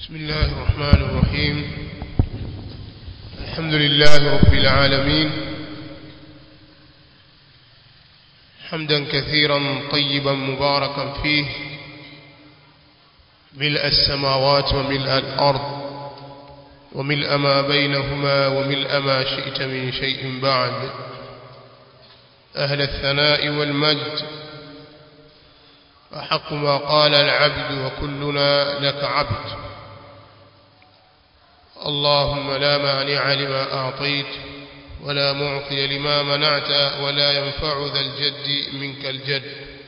بسم الله الرحمن الرحيم الحمد لله رب العالمين حمدا كثيرا طيبا مباركا فيه ملء السماوات وملء الأرض وملء ما بينهما وملء ما شئت من شيء بعد أهل الثناء والمجد أحق ما قال العبد وكلنا لك عبد اللهم لا مانع لما أعطيت ولا معطي لما منعت ولا ينفع ذا الجد منك الجد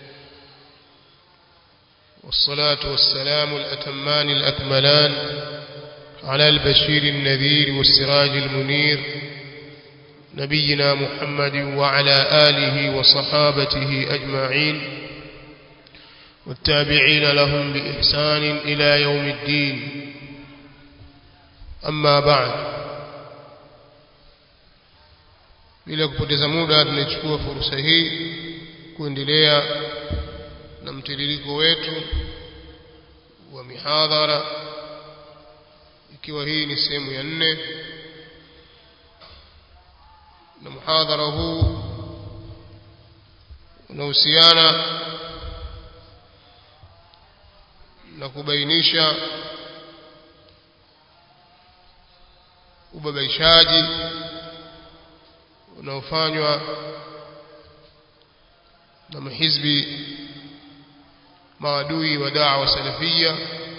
والصلاة والسلام الأتمان الأكملان على البشير النذير والسراج المنير نبينا محمد وعلى آله وصحابته أجمعين والتابعين لهم بإحسان إلى يوم الدين أما بعد bila kupoteza muda tunachukua fursa hii kuendelea na mtiririko wetu wa mihadhara ikiwa hii ni sehemu ya nne na muhadhara huu unahusiana na kubainisha ubabaishaji unaofanywa na mahizbi maadui wa da'wa salafia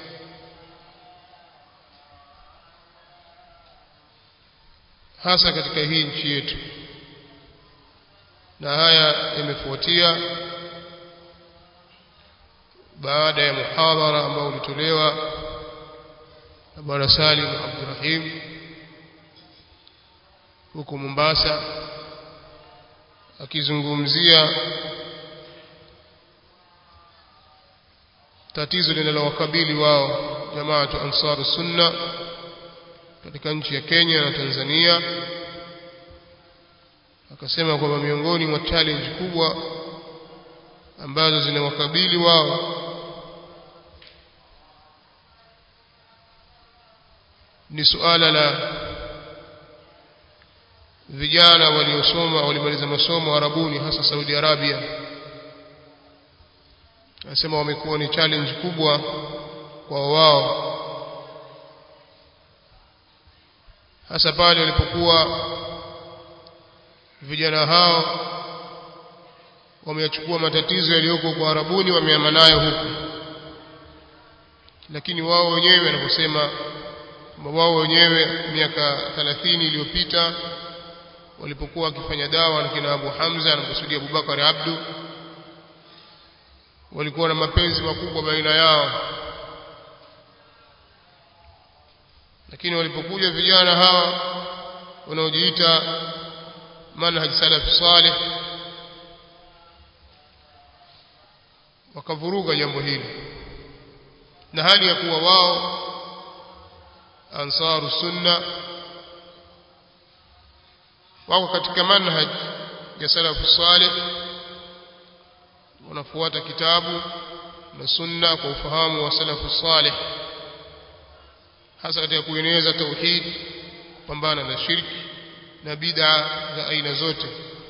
hasa katika hii nchi yetu na haya yamefuatia baada ya muhadhara ambao ulitolewa na bwana Salim Abdurrahim huko Mombasa akizungumzia tatizo linalowakabili wao jamaatu ansaru sunna katika nchi ya Kenya na Tanzania akasema kwamba miongoni mwa challenge kubwa ambazo zinawakabili wao ni suala la vijana waliosoma walimaliza masomo Arabuni hasa Saudi Arabia anasema wamekuwa ni challenge kubwa kwa wao hasa pale walipokuwa vijana hao wameyachukua matatizo yaliyoko kwa Arabuni wameama nayo huku lakini wao wenyewe wanaposema wao wenyewe miaka 30 iliyopita walipokuwa wakifanya dawa na kina Abu Hamza na kusudia Abubakar Abdu walikuwa na mapenzi makubwa baina yao lakini walipokuja vijana hawa wanaojiita manhaj salaf salih wakavuruga jambo hili na hali ya kuwa wao ansaru sunna wako katika manhaj ya salafu salih wanafuata kitabu na sunna kwa ufahamu wa salafu salih hasa katika kueneza tauhid kupambana na shirki na bid'a za aina zote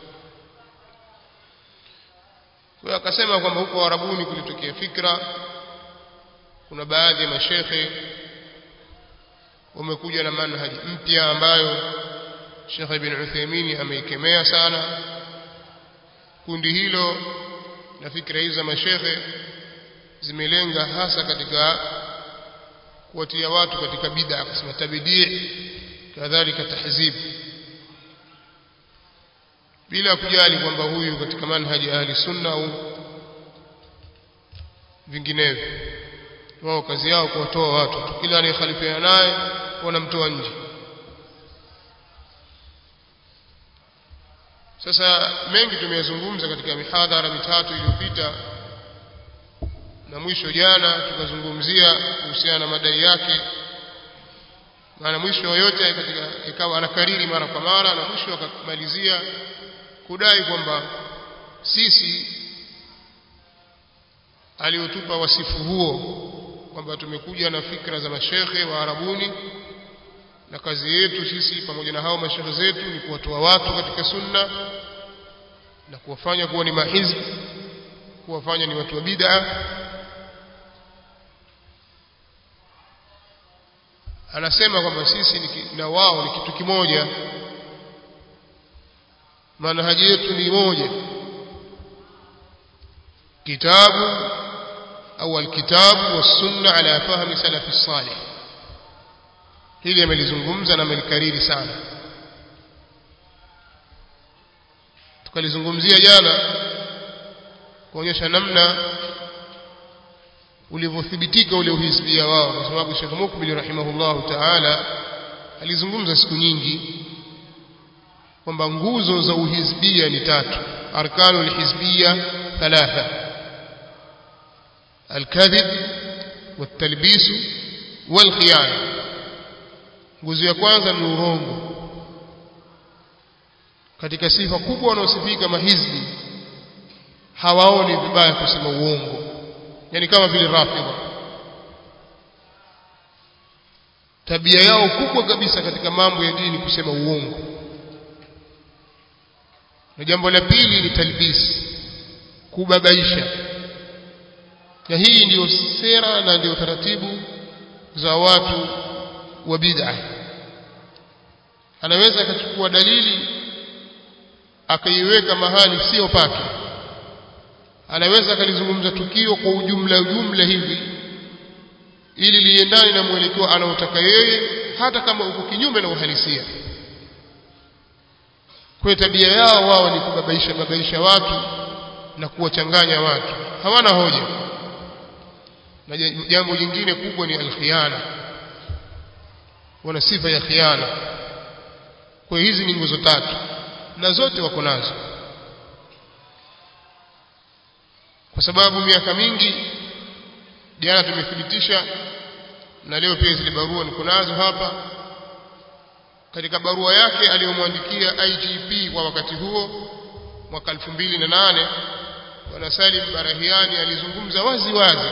kwa akasema kwamba huko Arabuni kulitokea fikra kuna baadhi ya mashekhe wamekuja na manhaji mpya ambayo Sheikh Ibn Uthaymeen ameikemea sana kundi hilo na fikra hizo za mashekhe zimelenga hasa katika kuwatia watu katika bid'a kusema tabidi kadhalika tahzib bila kujali kwamba huyu katika manhaji ahli sunna au vinginevyo wao kazi yao kuwatoa watu kila anayekhalifiana naye wanamtoa nje sasa mengi tumeyazungumza katika mihadhara mitatu iliyopita na mwisho jana tukazungumzia kuhusiana na madai yake maana mwisho yote katika ikawa anakariri mara kwa mara na mwisho akamalizia kudai kwamba sisi aliotupa wasifu huo kwamba tumekuja na fikra za mashekhe wa Arabuni na kazi yetu sisi pamoja na hao mashekhe zetu ni kuwatoa watu katika sunna na kuwafanya kuwa ni mahizbi kuwafanya ni watu wa bid'a anasema kwamba sisi na wao ni kitu kimoja manhaji yetu ni moja kitabu au alkitabu wassunna ala fahmi salafi salih hili amelizungumza na amelikariri sana tukalizungumzia jana kuonyesha namna ulivyothibitika ule uhisbia wao kwa sababu Sheikh Mukbil rahimahullahu ta'ala alizungumza siku nyingi kwamba nguzo za uhisbia ni tatu arkanu alhizbia thalatha alkadhib والتلبيس والخيانه nguzo ya kwanza ni urongo katika sifa kubwa wanaosifika mahizbi hawaoni vibaya kusema uongo yani kama vile rafidha tabia yao kubwa kabisa katika mambo ya dini kusema uongo na jambo la pili ni talbis kubabaisha na hii ndiyo sera na ndiyo taratibu za watu wa bid'a anaweza akachukua dalili akaiweka mahali sio pake anaweza akalizungumza tukio kwa ujumla ujumla hivi ili liendane na mwelekeo anaotaka yeye hata kama uko kinyume na uhalisia kwa tabia yao wao ni kubabaisha babaisha watu na kuwachanganya watu hawana hoja na jambo jingine kubwa ni alkhiana wana sifa ya khiana kwa hizi ni nguzo tatu na zote wako nazo kwa sababu miaka mingi jana tumethibitisha na leo pia zile barua niko nazo hapa katika barua yake aliyomwandikia IGP kwa wakati huo mwaka 2008 bwana Salim Barahiani alizungumza wazi wazi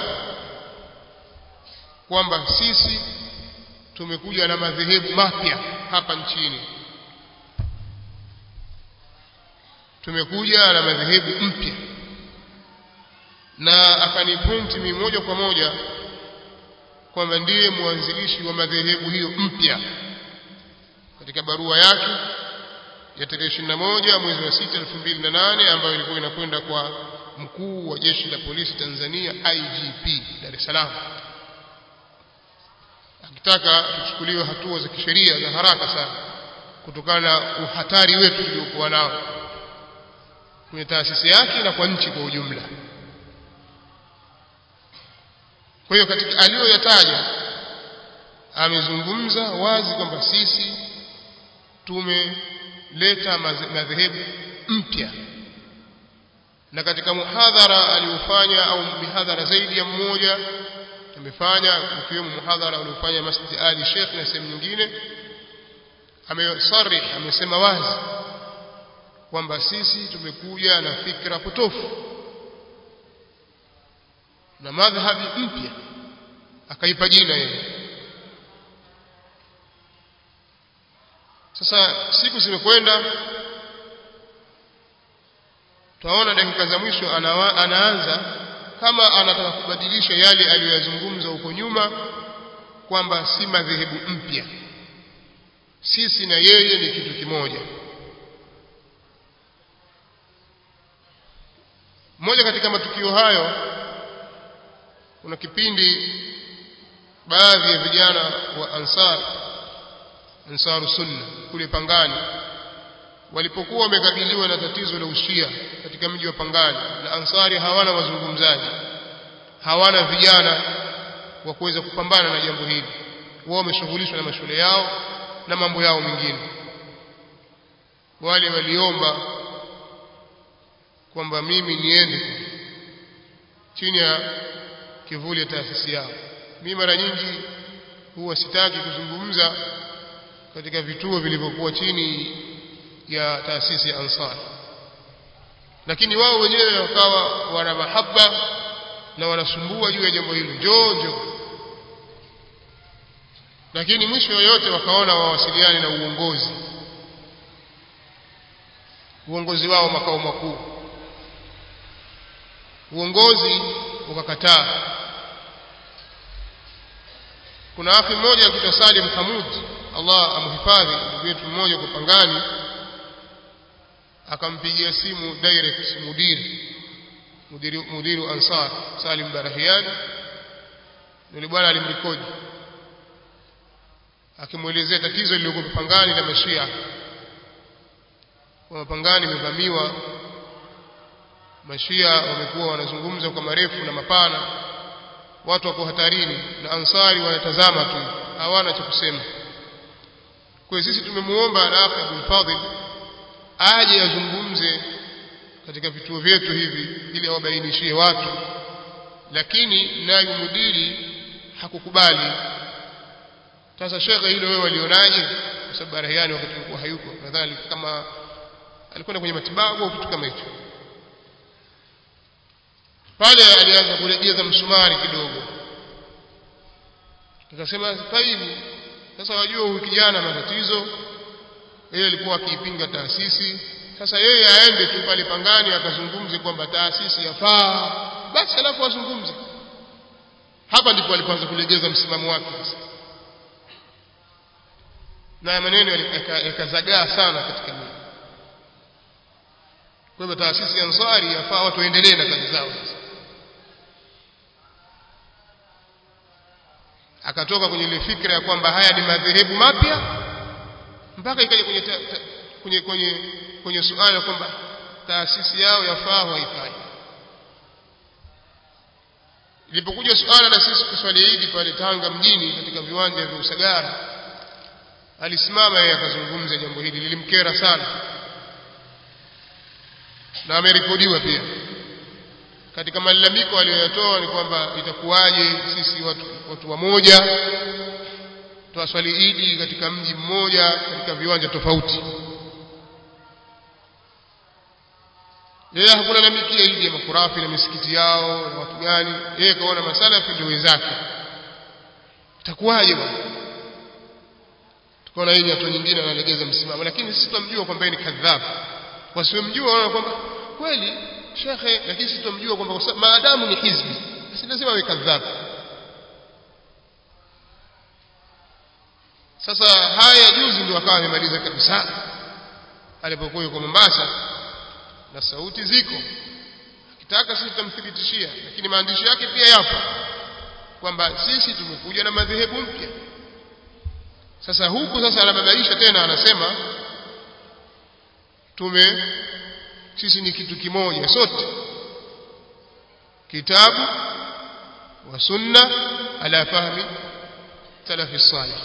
kwamba sisi tumekuja na madhehebu mapya hapa nchini tumekuja na madhehebu mpya na akanipointi mimi moja kwa moja kwamba ndiye mwanzilishi wa madhehebu hiyo mpya katika barua yake ya tarehe 21 mwezi wa 6 2008 ambayo ilikuwa inakwenda kwa mkuu wa jeshi la polisi Tanzania IGP Dar es Salaam akitaka tuchukuliwe hatua za kisheria za haraka sana kutokana na uhatari wetu tuliokuwa nao kwenye taasisi yake na kwa nchi kwa ujumla kwa hiyo katika aliyoyataja amezungumza wazi kwamba sisi tumeleta madhehebu mpya na katika muhadhara aliofanya au mihadhara zaidi ya mmoja tumefanya ukiwemo muhadhara uliofanya Masjid Ali Sheikh na sehemu nyingine amesarih amesema wazi kwamba sisi tumekuja na fikra potofu na madhhabi mpya akaipa jina yeye sasa siku zimekwenda twaona dakika za mwisho anawa, anaanza kama anataka kubadilisha yale aliyoyazungumza huko nyuma kwamba si madhehebu mpya sisi na yeye ni kitu kimoja moja katika matukio hayo kuna kipindi baadhi ya vijana wa ansar ansaru sunna kule Pangani walipokuwa wamekabiliwa na tatizo la ushia katika mji wa Pangani na ansari hawana wazungumzaji hawana vijana wa kuweza kupambana na jambo hili wao wameshughulishwa na mashule yao na mambo yao mengine wale waliomba kwamba mimi niende chini ya kivuli ya taasisi yao mimi mara nyingi huwa sitaki kuzungumza katika vituo vilivyokuwa chini ya taasisi ya Ansar lakini wao wenyewe wakawa wana mahaba na wanasumbua juu ya jambo hilo njoo njoo lakini mwisho yoyote wakaona wawasiliane na uongozi uongozi wao makao makuu uongozi ukakataa kuna akhi mmoja akiitwa Salim Hamud Allah amhifadhi ndugu yetu mmoja kwa Pangani akampigia simu direct mudiri mudiri mudiru Ansar Salim Barahiani yule bwana alimrekodi akimwelezea tatizo lililokuwa Pangani la Mashia kwa Pangani imevamiwa Mashia wamekuwa wanazungumza kwa marefu na mapana watu wako hatarini na ansari wanatazama tu hawana cha kusema kwa sisi tumemuomba Rafi Abdul Fadhil aje azungumze katika vituo vyetu hivi ili awabainishie watu lakini naye mudiri hakukubali sasa shekhe hilo wewe walionaje kwa sababu Barahiani wakati alikuwa hayuko nadhani kama alikwenda kwenye matibabu au kitu kama hicho pale alianza kulegeza msumari kidogo nikasema taibu sasa wajua huyu kijana matatizo yeye alikuwa akiipinga taasisi sasa yeye aende tu pale pangani akazungumze kwamba taasisi yafaa basi alafu azungumze hapa ndipo alipoanza kulegeza msimamo wake sasa na maneno yakazagaa sana katika mimi kwa hivyo taasisi ya Ansari yafaa watu waendelee na kazi zao sasa akatoka kwenye ile fikra ya kwamba haya ni madhehebu mapya mpaka ikaja kwenye, ta, ta, kwenye kwenye kwenye suala kwamba taasisi yao yafaa haifai ilipokuja suala la sisi kuswali Idi pale Tanga mjini katika viwanja vya Usagara alisimama yeye akazungumza jambo hili lilimkera sana na amerekodiwa pia katika malalamiko aliyoyatoa ni kwamba itakuwaje sisi watu, watu wamoja tuwaswali idi katika mji mmoja katika viwanja tofauti yeye hakulalamikia idi ya makurafi na misikiti yao na watu gani yeye kaona masalafi ndio wenzake itakuwaje bwana tukaona hii ni hatua nyingine analegeza msimamo lakini sisi tunamjua kwamba ni kadhabu wasiomjua wanaona kwamba kweli shekhe lakini sisi tunamjua kwamba maadamu ni hizbi basi lazima awe kadhabu sasa haya juzi ndio akawa amemaliza kabisa alipokuwa yuko Mombasa na sauti ziko akitaka sisi tutamthibitishia lakini maandishi yake pia yapo kwamba sisi tumekuja na madhehebu mpya sasa huku sasa anababaisha tena anasema tume sisi ni kitu kimoja sote kitabu wa sunna ala fahmi salafi salih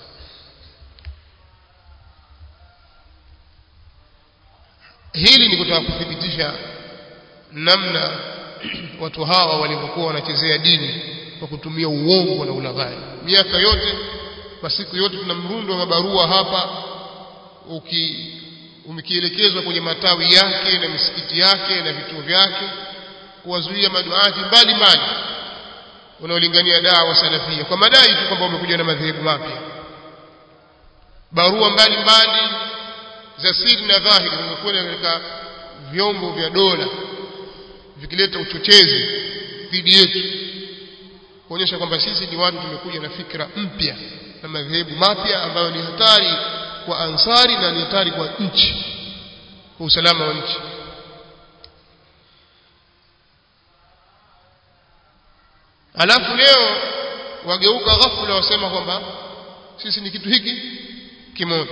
hili ni kutaka kuthibitisha namna watu hawa walivyokuwa wanachezea dini kwa kutumia uongo na ulaghai miaka yote kwa siku yote tuna mrundo wa mabarua hapa uki umekielekezwa kwenye matawi yake na misikiti yake na vituo vyake kuwazuia maduati mbalimbali wanaolingania dawa salafia kwa madai tu kwamba wamekuja na madhehebu mapya barua mbalimbali za siri na dhahiri zinazokwenda katika vyombo vya dola vikileta uchochezi dhidi yetu kuonyesha kwamba sisi ni watu tumekuja na fikra mpya na madhehebu mapya ambayo ni hatari kwa ansari na ni hatari kwa nchi kwa usalama wa nchi alafu leo wageuka ghafula wasema kwamba sisi ni kitu hiki kimoja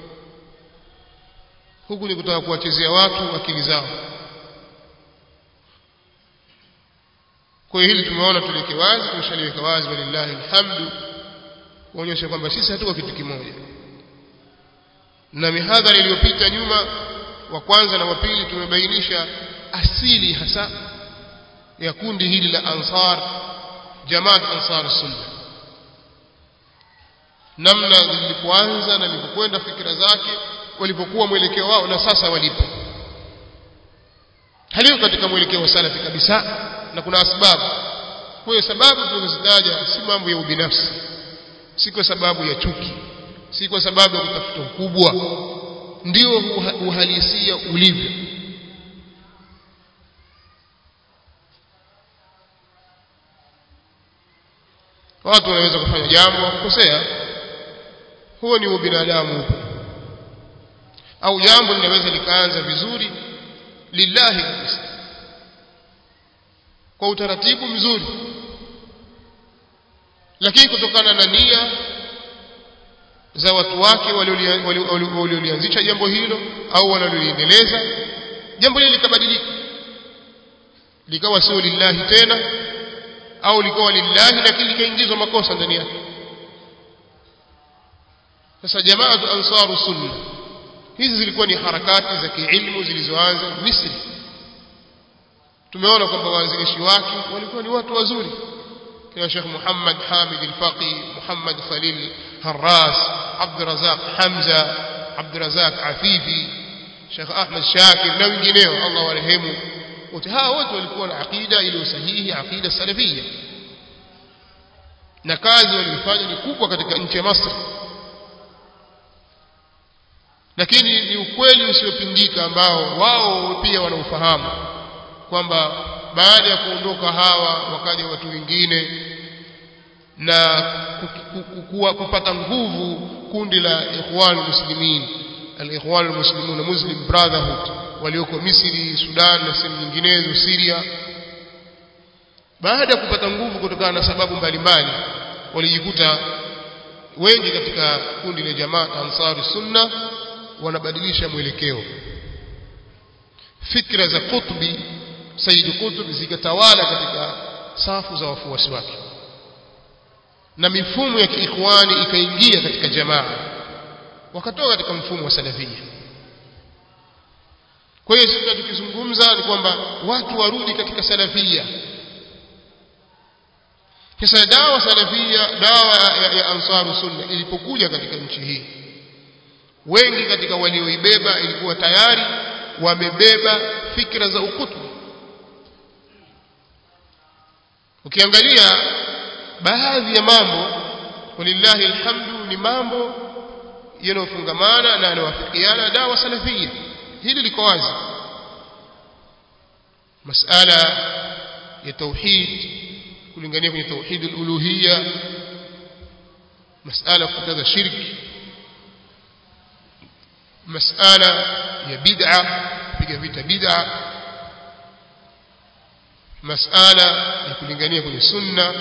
huku ni kutaka kuwachezea watu akili zao kwa hiyo hili tumeona tuliweke wazi tumeshaliweka wazi walillahi alhamdu kuonyesha kwamba sisi hatuko kitu kimoja na mihadhara iliyopita nyuma wa kwanza na wa pili tumebainisha asili hasa ya kundi hili la ansar jamaat ansar sunna namna lilipoanza na lilipokwenda fikira zake walipokuwa mwelekeo wao na sasa walipo haliko katika mwelekeo wa salafi kabisa na kuna sababu kwa hiyo sababu tunazozitaja si mambo ya ubinafsi si kwa sababu ya chuki si kwa sababu ya kutafuta ukubwa ndio uhalisia ulivyo watu wanaweza kufanya jambo wakukosea huo ni ubinadamu upo au jambo linaweza likaanza vizuri lillahi kabisa kwa utaratibu mzuri lakini kutokana na nia za watu wake waliolianzisha jambo hilo au wanaloliendeleza jambo hili likabadilika likawa sio lillahi tena au likawa lillahi lakini likaingizwa makosa ndani yake sasa jamaatu ansaru sunna hizi zilikuwa ni harakati za kiilmu zilizoanza Misri tumeona kwamba waanzilishi wake walikuwa ni watu wazuri kina Sheikh Muhammad Hamid al-Faqi Muhammad Khalil Harras Abd Razak Hamza Abd Razak Afifi Sheikh Ahmad Shakir na wengineo Allah warehemu wote hawa wote walikuwa na akida iliyo sahihi akida salafia na kazi waliyofanya ni kubwa katika nchi ya Misri lakini ni ukweli usiopingika ambao wao pia wanaufahamu kwamba baada ya kuondoka hawa wakaja watu wengine na kupata nguvu kundi la ikhwan muslimin al-ikhwan muslimun muslim brotherhood walioko Misri Sudan na sehemu nyinginezo Syria baada ya kupata nguvu kutokana na sababu mbalimbali walijikuta wengi katika kundi la jamaa ansari sunna wanabadilisha mwelekeo fikra za Qutbi Said Qutb zikatawala katika safu za wafuasi wake na mifumo ya kiikhwani ikaingia katika jamaa wakatoka katika mfumo wa salafia kwa hiyo sisi tukizungumza ni kwamba watu warudi katika salafia kisa dawa salafia dawa ya, ya ansaru sunna ilipokuja katika nchi hii wengi katika walioibeba ilikuwa tayari wamebeba fikra za ukutu ukiangalia baadhi ya mambo walillahi alhamdu ni mambo yanayofungamana na yanayowafikiana dawa salafia hili liko wazi masala ya tauhid kulingania kwenye tauhid al-uluhiyya masala kukataza shirki masala ya bid'a kupiga vita bid'a masala ya kulingania kwenye sunna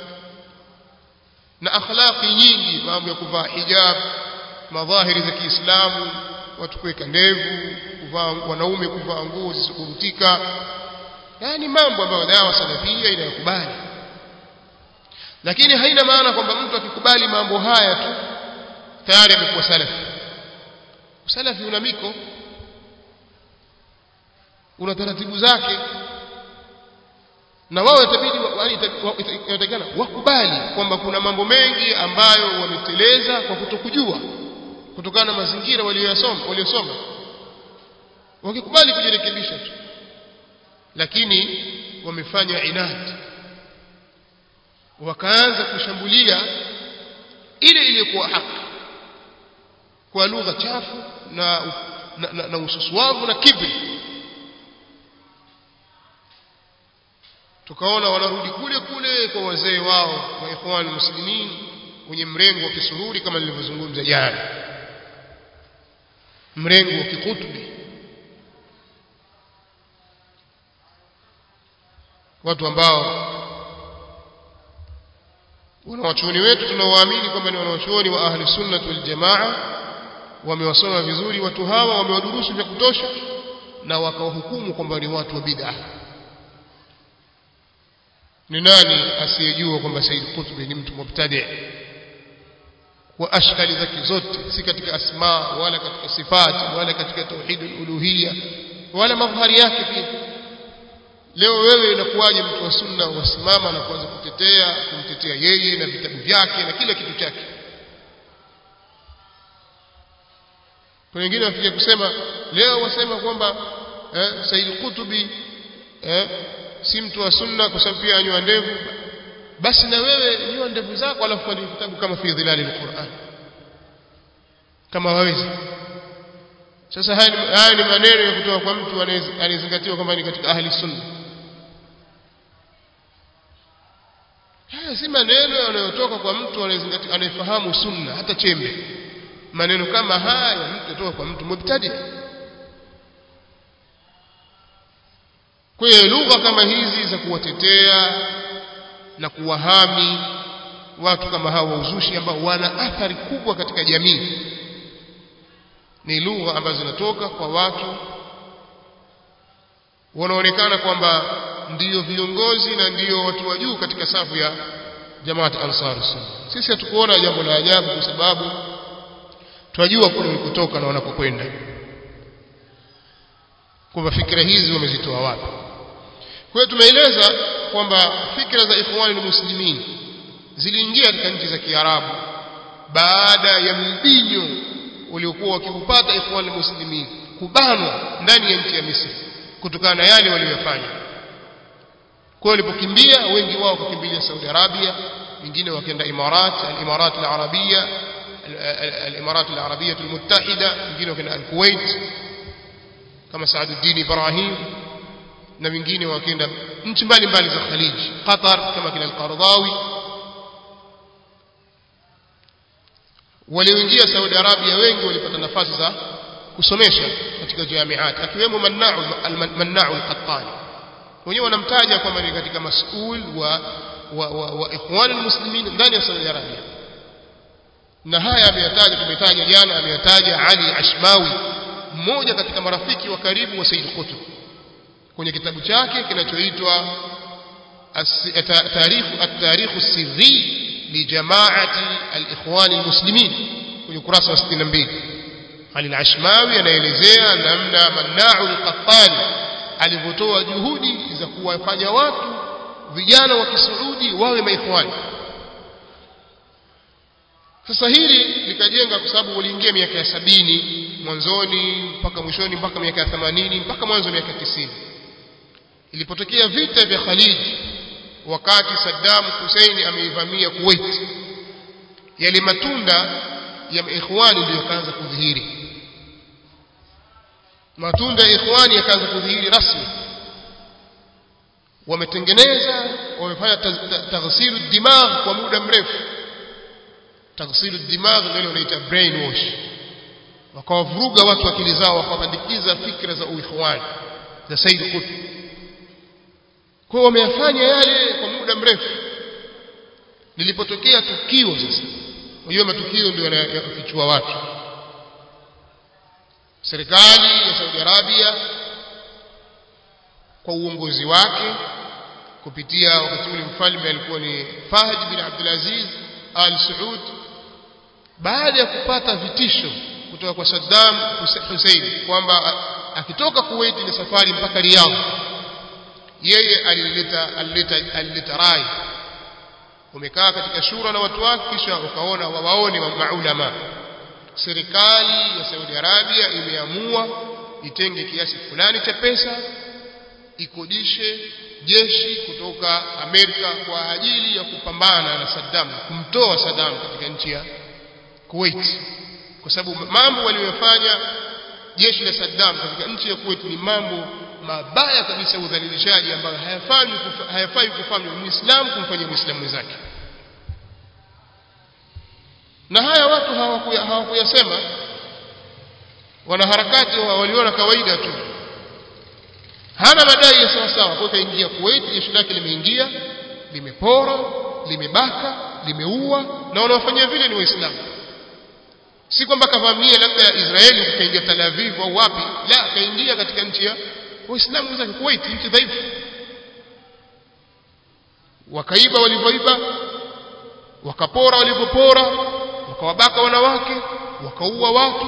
na akhlaqi nyingi mambo ya kuvaa hijab madhahiri za Kiislamu watu kuweka ndevu kuvaa wanaume kuvaa nguo zisizoburutika yani mambo ambayo dawa salafia inayokubali lakini haina maana kwamba mtu akikubali mambo haya tu tayari amekuwa salafi usalafi una miko una taratibu zake na wao itabidi inatakikana wakubali kwamba kuna mambo mengi ambayo wameteleza kwa kutokujua kutokana na mazingira waliyosoma waliosoma wakikubali kujirekebisha tu lakini wamefanya inadi wakaanza kushambulia ile iliyokuwa haki kwa lugha chafu na na, na, na ususwavu na kibri tukaona wanarudi kule kule kwa wazee wao wa ikhwan muslimin wenye mrengo wa kisururi kama nilivyozungumza jana mrengo wa kikutubi watu ambao wanawachuoni wetu tunaowaamini kwamba ni wanawachuoni wa ahli sunnah wal jamaa wamewasoma vizuri watu hawa wamewadurusu vya kutosha na wakawahukumu kwamba ni watu wa bid'ah ni nani asiyejua kwamba Said Qutbi ni mtu mubtadi wa ashkali zake zote si katika asma wala katika sifati wala katika tauhid uluhiyya wala madhari yake pia leo wewe inakuwaje mtu wa sunna wasimama na kuanza kutetea kumtetea yeye na vitabu vyake na kila kitu chake kwa wengine wafikia kusema leo wasema kwamba eh, Said Qutbi eh, si mtu wa sunna kwa sababu pia anywa ndevu basi na wewe nyoa ndevu zako alafu andika kitabu kama fi dhilali alquran kama wawezi sasa haya ni, haya ni maneno ya kutoka kwa mtu anayezingatiwa kwamba ni katika ahli sunna haya si maneno yanayotoka kwa mtu anayefahamu sunna hata chembe maneno kama haya mtu kutoka kwa mtu mubtadi kwa hiyo lugha kama hizi za kuwatetea na kuwahami watu kama hao wa uzushi ambao wana athari kubwa katika jamii ni lugha ambazo zinatoka kwa watu wanaonekana kwamba ndiyo viongozi na ndiyo watu wa juu katika safu ya jamaat ansar sunna sisi hatukuona jambo la ajabu kwa sababu tunajua kule walikotoka na wanapokwenda kwamba fikra hizi wamezitoa wapi kwa hiyo tumeeleza kwamba fikra za ikhwani muslimin ziliingia katika nchi za Kiarabu baada ya mbinyo uliokuwa wakiupata ikhwani muslimin kubanwa ndani ya nchi ya Misri kutokana na yale waliyofanya kwa hiyo walipokimbia wengi wao wakakimbilia Saudi Arabia wengine wakaenda Imarat al-Imarat al-Arabia al-Imarat al-Arabia al-Muttahida wengine wakaenda al-Kuwait kama Saaduddin Ibrahim na wengine wakaenda nchi mbalimbali za Khalij Qatar kama kina al-Qardawi walioingia Saudi Arabia wengi walipata nafasi za kusomesha katika jamiat akiwemo Manna'u al-Manna'u al-Qattani wenyewe wanamtaja kwamba ni katika masul wa wa, wa, wa ikhwan almuslimin ndani ya Saudi Arabia na haya ameyataja tumetaja jana ameyataja Ali Ashmawi mmoja katika marafiki wa karibu wa Said Qutb kwenye kitabu chake kinachoitwa tarikh at-tarikh as-sirri li jama'ati al-ikhwan al-muslimin kwenye ukurasa wa 62 Ali al-Ashmawi anaelezea namna Manna'u al-Qattani alivyotoa juhudi za kuwafanya watu vijana wa Kisuudi wawe maikhwani sasa hili likajenga kwa sababu waliingia miaka ya sabini mwanzoni mpaka mwishoni mpaka miaka ya 80 mpaka mwanzo miaka ya 90 ilipotokea vita vya Khalid wakati Saddam Hussein ameivamia Kuwait yale matunda ya ikhwani ndio yakaanza kudhihiri matunda ya ikhwani yakaanza kudhihiri rasmi wametengeneza wamefanya taghsilu dimagh kwa muda mrefu taghsilu dimagh ndio wanaita brainwash wakawavuruga watu akili zao wakapandikiza fikra za uikhwani za Said Qutb kwa wameyafanya yale kwa muda mrefu lilipotokea tukio sasa unajua matukio ndio yanayofichua watu serikali ya Saudi Arabia kwa uongozi wake kupitia wakati ule mfalme alikuwa ni Fahd bin Abdul Aziz Al Saud baada ya kupata vitisho kutoka kwa Saddam Hussein kwamba akitoka Kuwait ni safari mpaka Riyadh yeye alileta alileta alileta rai umekaa katika shura na watu wake kisha ukaona wawaone maulama serikali ya Saudi Arabia imeamua itenge kiasi fulani cha pesa ikodishe jeshi kutoka Amerika kwa ajili ya kupambana na Saddam kumtoa Saddam katika nchi ya Kuwait kwa sababu mambo waliyofanya jeshi la Saddam katika nchi ya Kuwait ni mambo mabaya kabisa udhalilishaji ambayo hayafai hayafai kufanywa muislamu kumfanyia muislamu mwenzake na haya watu hawakuyasema wanaharakati waliona kawaida tu hana madai ya sawa sawa kwa kaingia Kuwait jeshi lake limeingia limepora limebaka limeua na wanaofanya vile ni waislamu si kwamba kavamia labda Israeli kaingia Tel Aviv au wapi la kaingia katika nchi ya waislamu wenzake Kuwait nchi dhaifu wakaiba walivyoiba wakapora walivyopora wakawabaka wanawake wakaua watu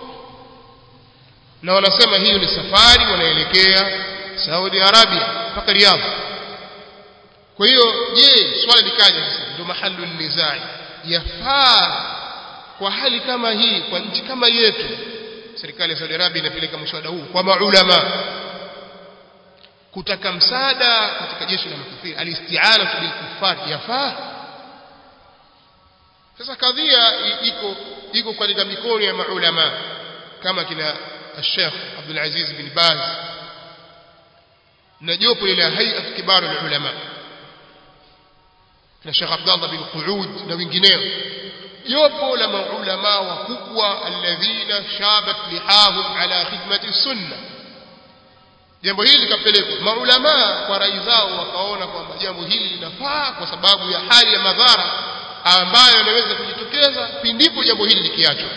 na wanasema hiyo ni safari wanaelekea Saudi Arabia mpaka Riyadh kwa hiyo je swali likaja sasa ndio mahalu nizai yafaa kwa hali kama hii kwa nchi kama yetu serikali ya Saudi Arabia inapeleka mswada huu kwa maulama kutaka msaada katika jeshi la makafiri alisti'ana bil kuffar yafaa sasa kadhia iko iko katika mikono ya maulama kama kina Sheikh Abdul Aziz bin Baz na jopo la hayat kibar ulama na Sheikh Abdullah bin Qu'ud na wengineo jopo la maulama wakubwa alladhina shabat lihahum ala khidmati sunna jambo hili likapelekwa maulama kwa rai zao wakaona kwamba jambo hili linafaa kwa sababu ya hali ya madhara ambayo yanaweza kujitokeza pindipo jambo hili likiachwa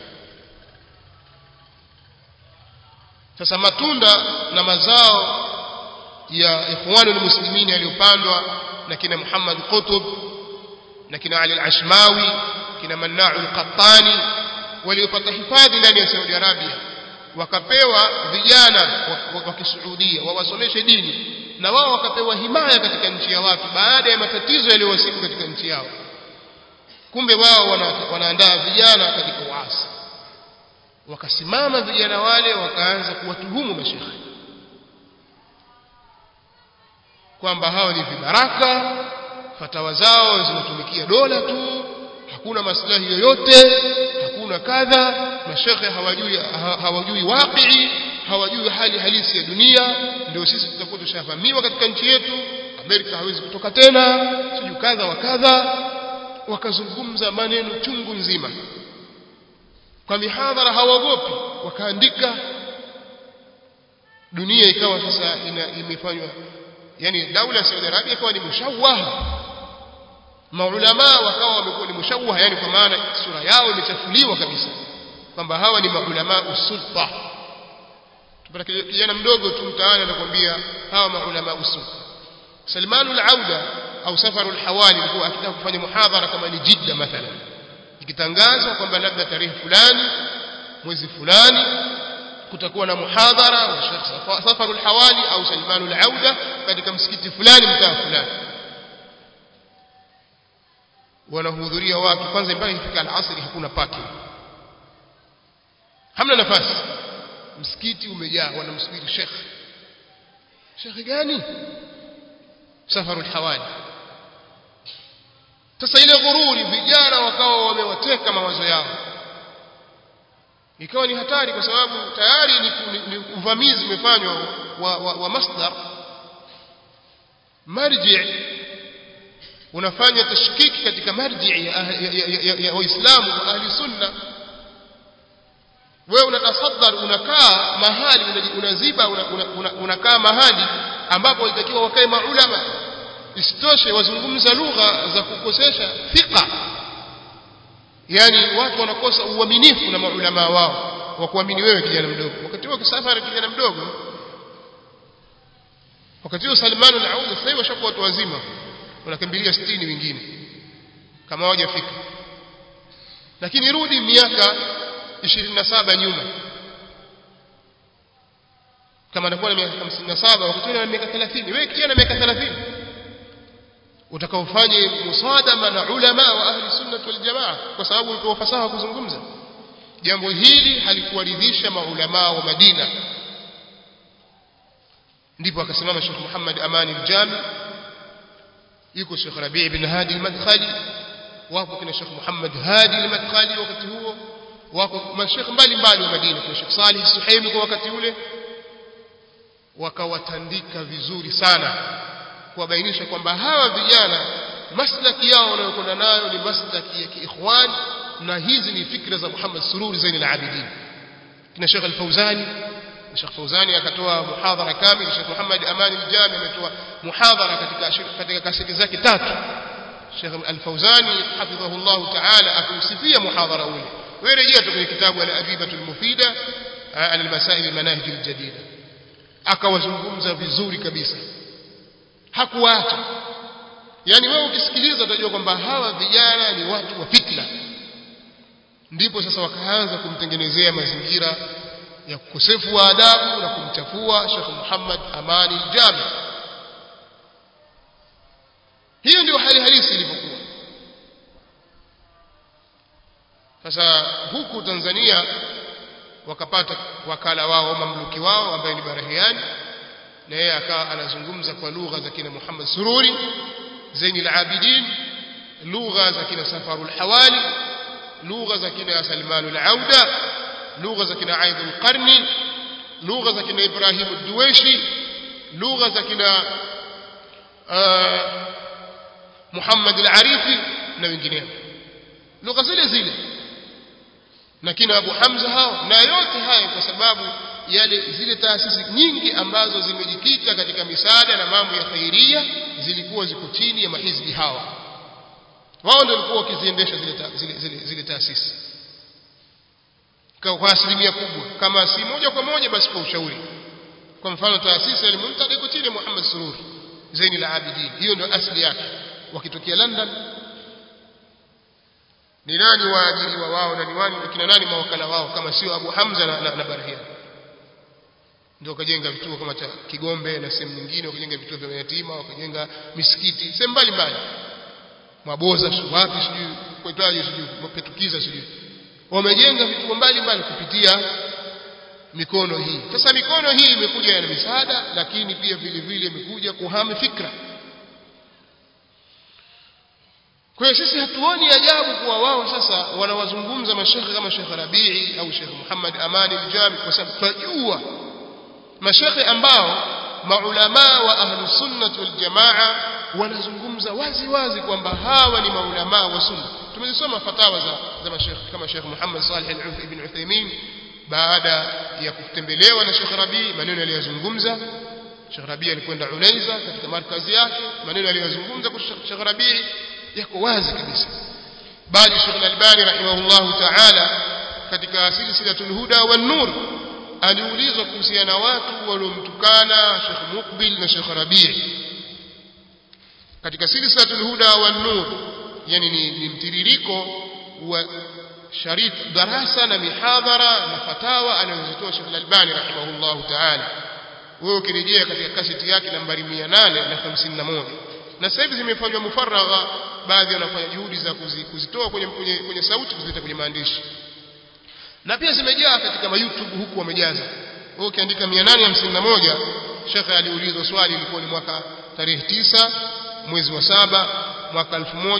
sasa matunda na mazao ya ikhwanul muslimin yaliyopandwa na kina Muhammad Qutb na kina Ali al-Ashmawi kina Manna'u al-Qattani waliopata hifadhi ndani ya Saudi Arabia wakapewa vijana wa Kisuudia wawasomeshe dini na wao wakapewa himaya katika nchi ya watu baada ya matatizo yaliyowasibu katika nchi yao kumbe wao wana, wanaandaa vijana katika uasi wakasimama vijana wale wakaanza kuwatuhumu mashekhe kwamba hao ni vibaraka fatawa zao zinatumikia dola tu hakuna maslahi yoyote hakuna kadha mashekhe hawajui hawajui waqii hawajui hali halisi ya dunia ndio sisi tutakuwa tushavamiwa katika nchi yetu Amerika hawezi kutoka tena siju kadha wa kadha wakazungumza maneno chungu nzima kwa mihadhara hawaogopi wakaandika dunia ikawa sasa imefanywa yani daula ya Saudi Arabia ikawa ni mushawaha maulama wakawa wamekuwa ni mushawaha yani kwa maana sura yao imechafuliwa kabisa kwamba hawa ni maulama usulta tupata kijana mdogo tu mtaani anakuambia hawa maulama usulta Salmanul Auda au Safarul Hawali alikuwa akitaka kufanya muhadhara kama ni Jidda mathalan ikitangazwa kwamba labda tarehe fulani mwezi fulani kutakuwa na muhadhara wa Sheikh Safarul Hawali au Salmanul Auda katika msikiti fulani mtaa fulani wanahudhuria watu kwanza mpaka ifika al-asri hakuna parking hamna nafasi msikiti umejaa wanamsubiri Sheikh Sheikh gani Safarul Hawali sasa ile ghururi vijana wakawa wamewateka mawazo yao ikawa ni hatari kwa sababu tayari ni, ni, ni uvamizi umefanywa wa, wa, wa masdar marji unafanya tashkiki katika marji ya, ya, ya, ya, ya waislamu wa ahli sunna wewe unatasaddar unakaa mahali unaziba unakaa una, una, una mahali ambapo ilitakiwa wakae maulama isitoshe wazungumza lugha za kukosesha thika yani watu wanakosa uaminifu na maulama wao wa kuamini wewe kijana mdogo wakati huo kisafari kijana mdogo wakati huo Salman al-Auda sasa hivi washakuwa watu wazima wanakimbilia 60 wengine kama hawajafika lakini rudi miaka 27 nyuma kama anakuwa na miaka 57 wakati ule ana miaka 30 wewe kijana miaka 30 utakaofanye musadama na ulama wa ahli sunnah wal jamaa kwa sababu ulikuwa fasaha kuzungumza jambo hili halikuwaridhisha maulama wa Madina ndipo akasimama Sheikh Muhammad Amani al-Jami yuko Sheikh Rabi' ibn Hadi al-Madkhali wako kina Sheikh Muhammad Hadi al-Madkhali wakati huo wako mashekh mbalimbali wa Madina kuna Sheikh Salih Suhaimi kwa wakati ule wakawatandika vizuri sana kuwabainisha kwamba hawa vijana maslaki yao wanayokwenda nayo ni maslaki ya kiikhwan na hizi ni fikra za Muhammad Sururi Zain al-Abidin kina Sheikh Al-Fauzani Sheikh Fauzani akatoa muhadhara kamili Sheikh Muhammad Amani al-Jami ametoa muhadhara katika katika kaseti zake tatu Sheikh Al-Fauzani hafidhahullah ta'ala akumsifia muhadhara ule wewe rejea tu kwenye kitabu Al-Abibatu al-Mufida al-Masail al-Manahij al-Jadida akawazungumza vizuri kabisa hakuacha yani wewe ukisikiliza utajua kwamba hawa vijana ni watu wa fitna ndipo sasa wakaanza kumtengenezea mazingira ya kukosefu wa adabu na kumchafua Sheikh Muhammad Amani Jami hiyo ndio hali halisi ilivyokuwa sasa huku Tanzania wakapata wakala wao mamluki wao ambaye ni Barahiani na yeye akawa anazungumza kwa lugha za kina Muhammad Sururi Zainul Abidin lugha za kina Safarul Hawali lugha za kina Salmanul Auda lugha za kina Aidul Qarni lugha za kina Ibrahim Ad-Duwaishi lugha za kina Muhammad Al-Arifi na wengineo lugha zile zile na kina Abu Hamza hao na yote haya kwa sababu yale zile taasisi nyingi ambazo zimejikita katika misaada na mambo ya khairia zilikuwa ziko chini ya mahizbi hawa wao ndio walikuwa wakiziendesha zile, ta, zile, zile, zile taasisi kwa asilimia kubwa kama si moja kwa moja basi kwa ushauri kwa mfano taasisi ya Muntada iko chini ya Muhammad Sururi Zaini la Abidin hiyo ndio asili yake wakitokea London ni nani waajiriwa wao na ni wani kina nani mawakala wao kama sio Abu Hamza na, na, na Barhian ndio wakajenga vituo kama cha Kigombe na sehemu nyingine wakajenga vituo vya yatima wakajenga misikiti sehemu mbalimbali Mwaboza wapi sijui kwaitaje sijui mapetukiza sijui wamejenga vituo mbalimbali kupitia mikono hii sasa mikono hii imekuja na misaada lakini pia vile vile imekuja kuhami fikra kwa hiyo sisi hatuoni ajabu kuwa wao sasa wanawazungumza mashekhe kama Sheikh Rabii au Sheikh Muhammad Amani al-Jami kwa sababu tunajua mashekhe ambao maulama wa ahlu sunnah wal jamaa wanazungumza wazi wazi kwamba hawa ni maulama wa sunna tumezisoma fatawa za, za mashekhe kama Sheikh Muhammad Salih ibn Uthaymeen baada ya kutembelewa na Sheikh Rabii maneno aliyozungumza Sheikh Rabii alikwenda Unaiza katika markazi yake maneno aliyozungumza kwa Sheikh Rabii yako wazi kabisa bali Sheikh Al-Albani rahimahullah ta'ala katika silsilatul huda wan nur aliulizwa kuhusiana na watu waliomtukana Sheikh Mukbil na Sheikh Rabii katika silsilatul huda wan nur yani ni, ni mtiririko wa sharit darasa na mihadhara na fatawa anazotoa Sheikh Al-Albani rahimahullah ta'ala wewe ukirejea katika kaseti yake nambari 851 na sasa hivi zimefanywa mufaragha baadhi wanafanya juhudi za kuzitoa kwenye, kwenye, kwenye sauti kuzileta kwenye maandishi na pia zimejaa katika ma YouTube huku wamejaza wewe ukiandika 851 shekhe aliulizwa swali ilikuwa ni mwaka tarehe tisa mwezi wa saba mwaka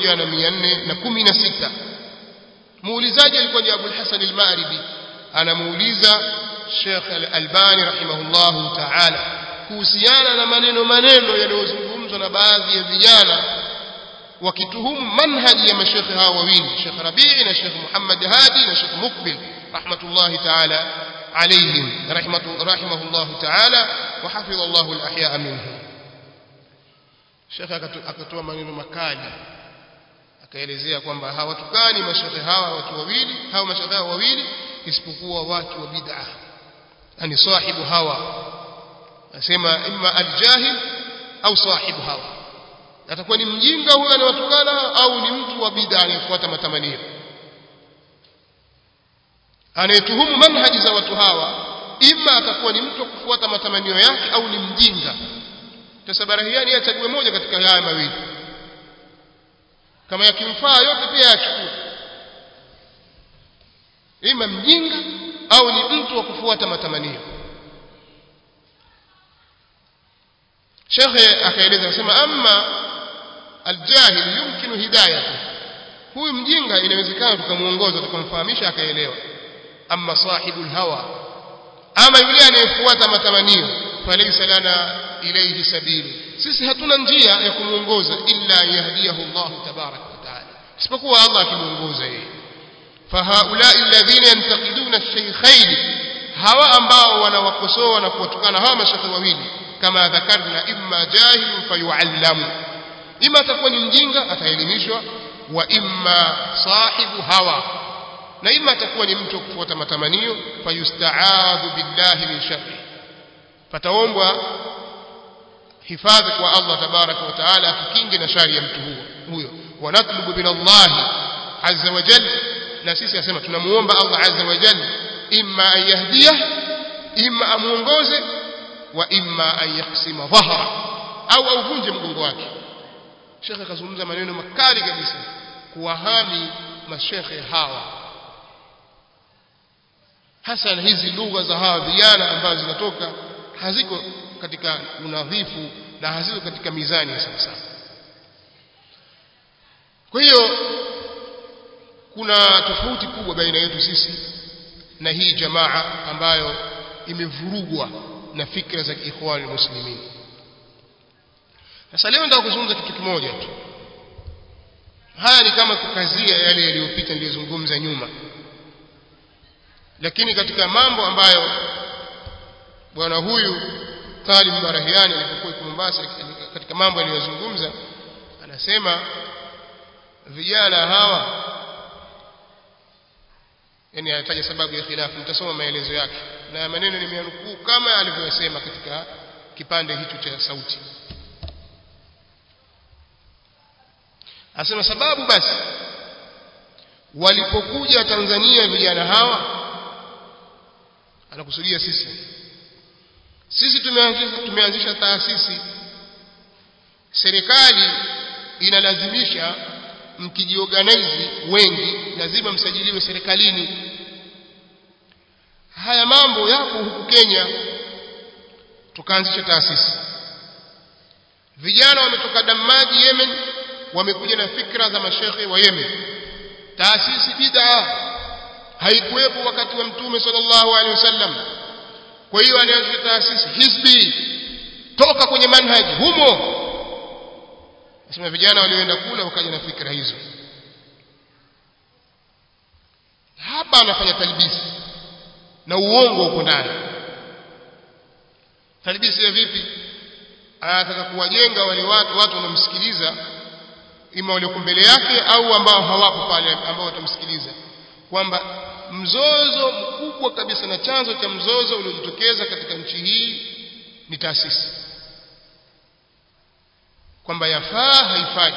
1416 muulizaji alikuwa ni Abul Hasan al-Maghribi anamuuliza Sheikh Al-Albani rahimahullahu ta'ala kuhusiana na maneno maneno yanayozungumzwa na baadhi ya vijana wakituhumu manhaji ya mashekhe hawa wawili Sheikh Rabii na Sheikh Muhammad Hadi na Sheikh Mukbil rahmatullahi ta'ala alayhim rahmatu rahimahullahu ta'ala wa hafidha Allahu al-ahya'a minhum Sheikh akatoa maneno makali akaelezea kwamba hawatukani mashekhe hawa watu wawili hawa mashekhe hawa wawili isipokuwa watu wa bid'ah yani sahibu hawa nasema imma al-jahil au sahibu hawa atakuwa ni mjinga huyo anawatukana au ni mtu wa bid'a anayefuata matamanio anayetuhumu manhaji za watu hawa ima atakuwa ni mtu wa kufuata matamanio yake au ni mjinga sasa barahiani achague moja katika haya mawili kama yakimfaa yote pia yachukue ima mjinga au ni mtu wa kufuata matamanio shekhe akaeleza akasema amma aljahil yumkinu hidayatu huyu mjinga inawezekana tukamuongoza tukamfahamisha akaelewa amma sahibul hawa ama yule anayefuata matamanio falaysa lana ilayhi sabili sisi hatuna njia ya kumuongoza illa yahdiyahu Allah tabarak wa taala isipokuwa Allah akimuongoza yeye fahaulai alladhina yantaqiduna ash-shaykhayn hawa ambao wanawakosoa na kuwatukana hawa mashekhe wawili kama dhakarna imma jahil fayuallamu ima atakuwa ni mjinga ataelimishwa wa imma sahibu hawa na ima atakuwa ni mtu kufuata matamanio fayustaadhu billahi min sharri pataombwa hifadhi kwa Allah tabaraka wa taala atukinge na shari ya mtu huyo huyo wanatlubu min Allah azza wa jalla na sisi asema tunamuomba Allah azza wa jalla imma an yahdiyah imma amuongoze wa imma an yaksima dhahra au auvunje mgongo wake shekhe akazungumza maneno makali kabisa kuwahami mashekhe hawa hasa hizi lugha za hawa vijana ambazo zinatoka haziko katika unadhifu na haziko katika mizani ya sawasawa kwa hiyo kuna tofauti kubwa baina yetu sisi na hii jamaa ambayo imevurugwa na fikra za ikhwan muslimin sasa leo nataka kuzungumza kitu kimoja tu haya ni kama kukazia yale yaliyopita niliyozungumza nyuma lakini katika mambo ambayo bwana huyu Talib Barahiani alipokuwa kwa Mombasa katika mambo aliyozungumza anasema vijana hawa yani anataja sababu ya khilafu nitasoma maelezo yake na maneno nimeanukuu kama alivyosema katika kipande hicho cha sauti asema sababu basi walipokuja Tanzania vijana hawa anakusudia sisi sisi tumeanzisha tumeanzisha taasisi serikali inalazimisha mkijiorganize wengi lazima msajiliwe serikalini haya mambo yapo huku Kenya tukaanzisha taasisi vijana wametoka Damaji Yemen wamekuja na fikra za mashekhe wa Yemen taasisi bid'a haikuwepo wakati wa mtume sallallahu alaihi wasallam kwa hiyo alianzisha taasisi hizbi toka kwenye manhaji humo nasema vijana walioenda kula wakaja na fikra hizo hapa anafanya talbisi na uongo uko ndani talbisi ya vipi anataka kuwajenga wale watu watu wanamsikiliza ima walioko mbele yake au ambao hawapo pale ambao watamsikiliza kwamba mzozo mkubwa kabisa na chanzo cha mzozo uliojitokeza katika nchi hii ni taasisi kwamba yafaa haifai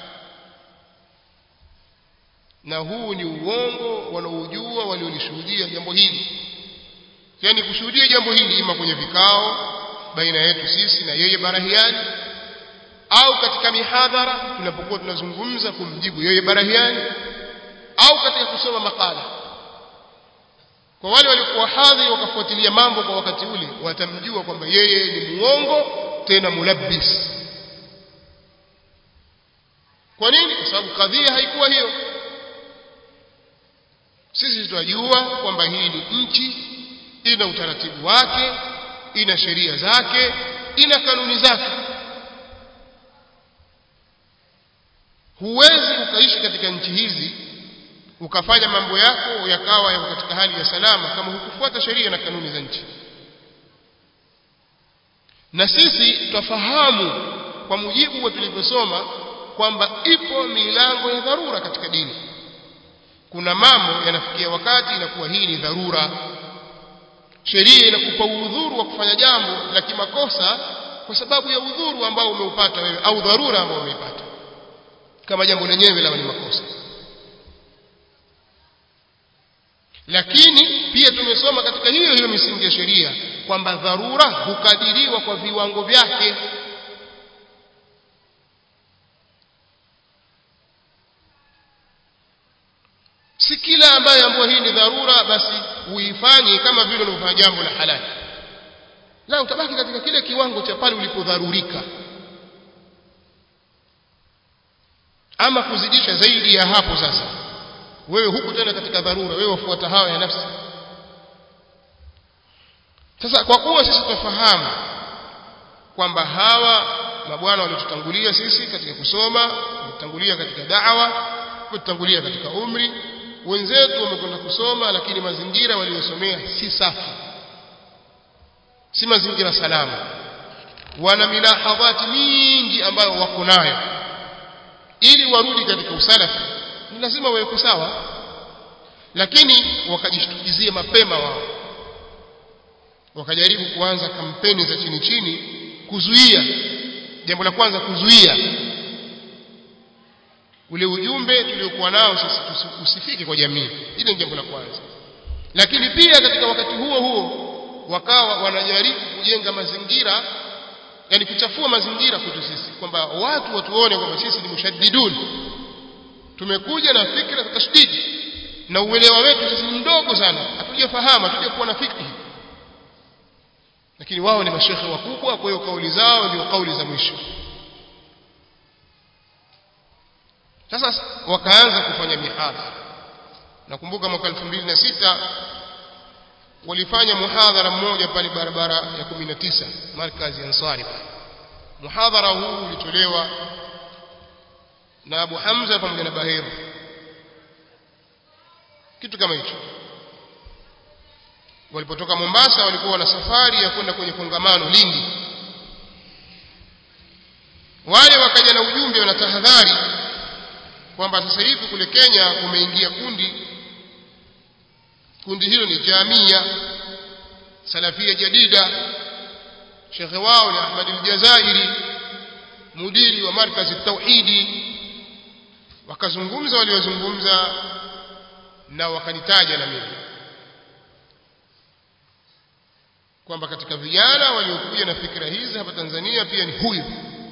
na huu ni uongo wanaojua waliolishuhudia jambo hili yani kushuhudia jambo hili ima kwenye vikao baina yetu sisi na yeye barahiani au katika mihadhara tunapokuwa tunazungumza kumjibu yeye barahiani au katika kusoma makala kwa wale waliokuwa hadhi wakafuatilia mambo kwa wakati ule watamjua kwamba yeye ni muongo tena mulabbis kwa nini kwa sababu kadhia haikuwa hiyo sisi tunajua kwamba hii ni nchi ina utaratibu wake ina sheria zake ina kanuni zake huwezi ukaishi katika nchi hizi ukafanya mambo yako yakawa yako katika hali ya salama kama hukufuata sheria na kanuni za nchi na sisi twafahamu kwa mujibu wa tulivyosoma kwamba ipo milango ya dharura katika dini kuna mambo yanafikia wakati inakuwa hii ni dharura sheria inakupa udhuru wa kufanya jambo la kimakosa kwa sababu ya udhuru ambao umeupata wewe au dharura ambao umeipata kama jambo lenyewe la ni makosa lakini pia tumesoma katika hiyo hiyo misingi ya sheria kwamba dharura hukadiriwa kwa viwango vyake si kila ambaye ambayo hii ni dharura basi uifanye kama vile unavyofanya jambo la halali la utabaki katika kile kiwango cha pale ulipodharurika ama kuzidisha zaidi ya hapo sasa wewe huku tena katika dharura wewe wafuata hawa ya nafsi sasa kwa kuwa sisi tunafahamu kwamba hawa mabwana waliotutangulia sisi katika kusoma wametangulia katika da'wa wametangulia katika umri wenzetu wamekwenda kusoma lakini mazingira waliyosomea si safi si mazingira salama wana milahadhati mingi ambayo wako nayo ili warudi katika usalafi ni lazima wawe sawa lakini wakajishtukizie mapema wao wakajaribu kuanza kampeni za chini chini kuzuia jambo la kwanza kuzuia ule ujumbe tuliokuwa nao sisi usifike kwa jamii ile ni jambo la kwanza lakini pia katika wakati huo huo wakawa wanajaribu kujenga mazingira yani kuchafua mazingira kwetu sisi kwamba watu watuone kwamba sisi ni mushaddidun tumekuja na fikra za tashdidi na uelewa wetu sisi ni mdogo sana hatujafahamu hatujakuwa na fikri lakini wao ni mashekhe wakubwa kwa hiyo kauli zao ndio kauli za mwisho sasa wakaanza kufanya mihadhara nakumbuka mwaka 2006 walifanya muhadhara mmoja pale barabara ya 19 markazi ansari muhadhara huu ulitolewa na Abu Hamza pamoja na Bahir kitu kama hicho walipotoka Mombasa walikuwa na safari ya kwenda kwenye kongamano Lindi wale wakaja na ujumbe na tahadhari kwamba sasa hivi kule Kenya kumeingia kundi kundi hilo ni Jamia Salafia Jadida shekhe wao ni Ahmad al-Jazairi mudiri wa markazi tauhidi wakazungumza waliozungumza na wakanitaja na mimi kwamba katika vijana waliokuja na fikra hizi hapa Tanzania pia ni huyu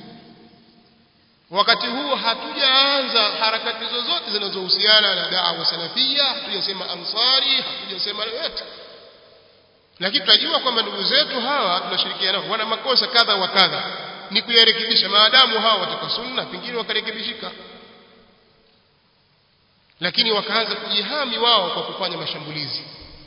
wakati huo hatujaanza harakati zozote zinazohusiana na da'wa salafia hatujasema ansari hatujasema yote lakini tunajua kwamba ndugu zetu hawa tunashirikiana wana makosa kadha wa kadha ni kuyarekebisha maadamu hawa wataka sunna pengine wakarekebishika lakini wakaanza kujihami wao kwa kufanya mashambulizi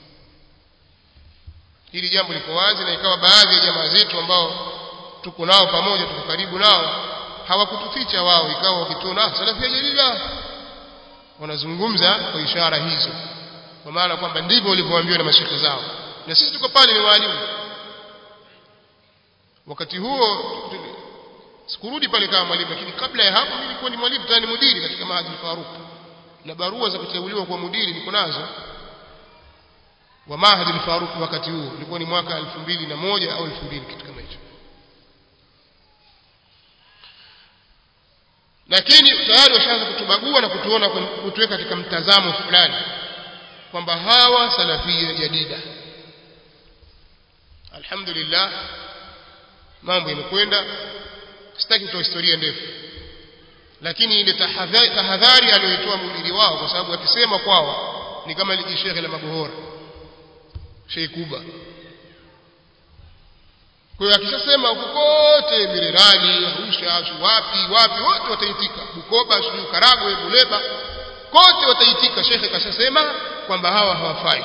hili jambo liko wazi na ikawa baadhi ya jamaa zetu ambao tuko nao pamoja tuko karibu nao hawakutuficha wao ikawa wakituona salafia jalila wanazungumza kwa ishara hizo kwa maana kwamba ndivyo walivyoambiwa na mashekhe zao na sisi tuko pale ni walimu wakati huo sikurudi pale kama mwalimu lakini kabla ya hapo nilikuwa ni mwalimu tani mudiri katika mahadi Faruk na barua za kuteuliwa kwa mudiri niko nazo wa mahadi Faruk wakati huo ilikuwa ni mwaka 2001 au 2000 kitu kama hicho lakini tayari washaanza kutubagua na kutuona kutuweka katika mtazamo fulani kwamba hawa salafia jadida alhamdulillah mambo yamekwenda sitaki kutoa historia ndefu lakini ile tahadhari, tahadhari aliyoitoa mhubiri wao kwa sababu akisema kwao ni kama liji shekhe la mabohora Sheikh Kuba kwa hiyo akishasema huko kote Mirerani, Arusha, wapi wapi wote wataitika, Bukoba, sijui Karagwe, Buleba, kote wataitika. Shekhe kashasema kwamba hawa hawafai.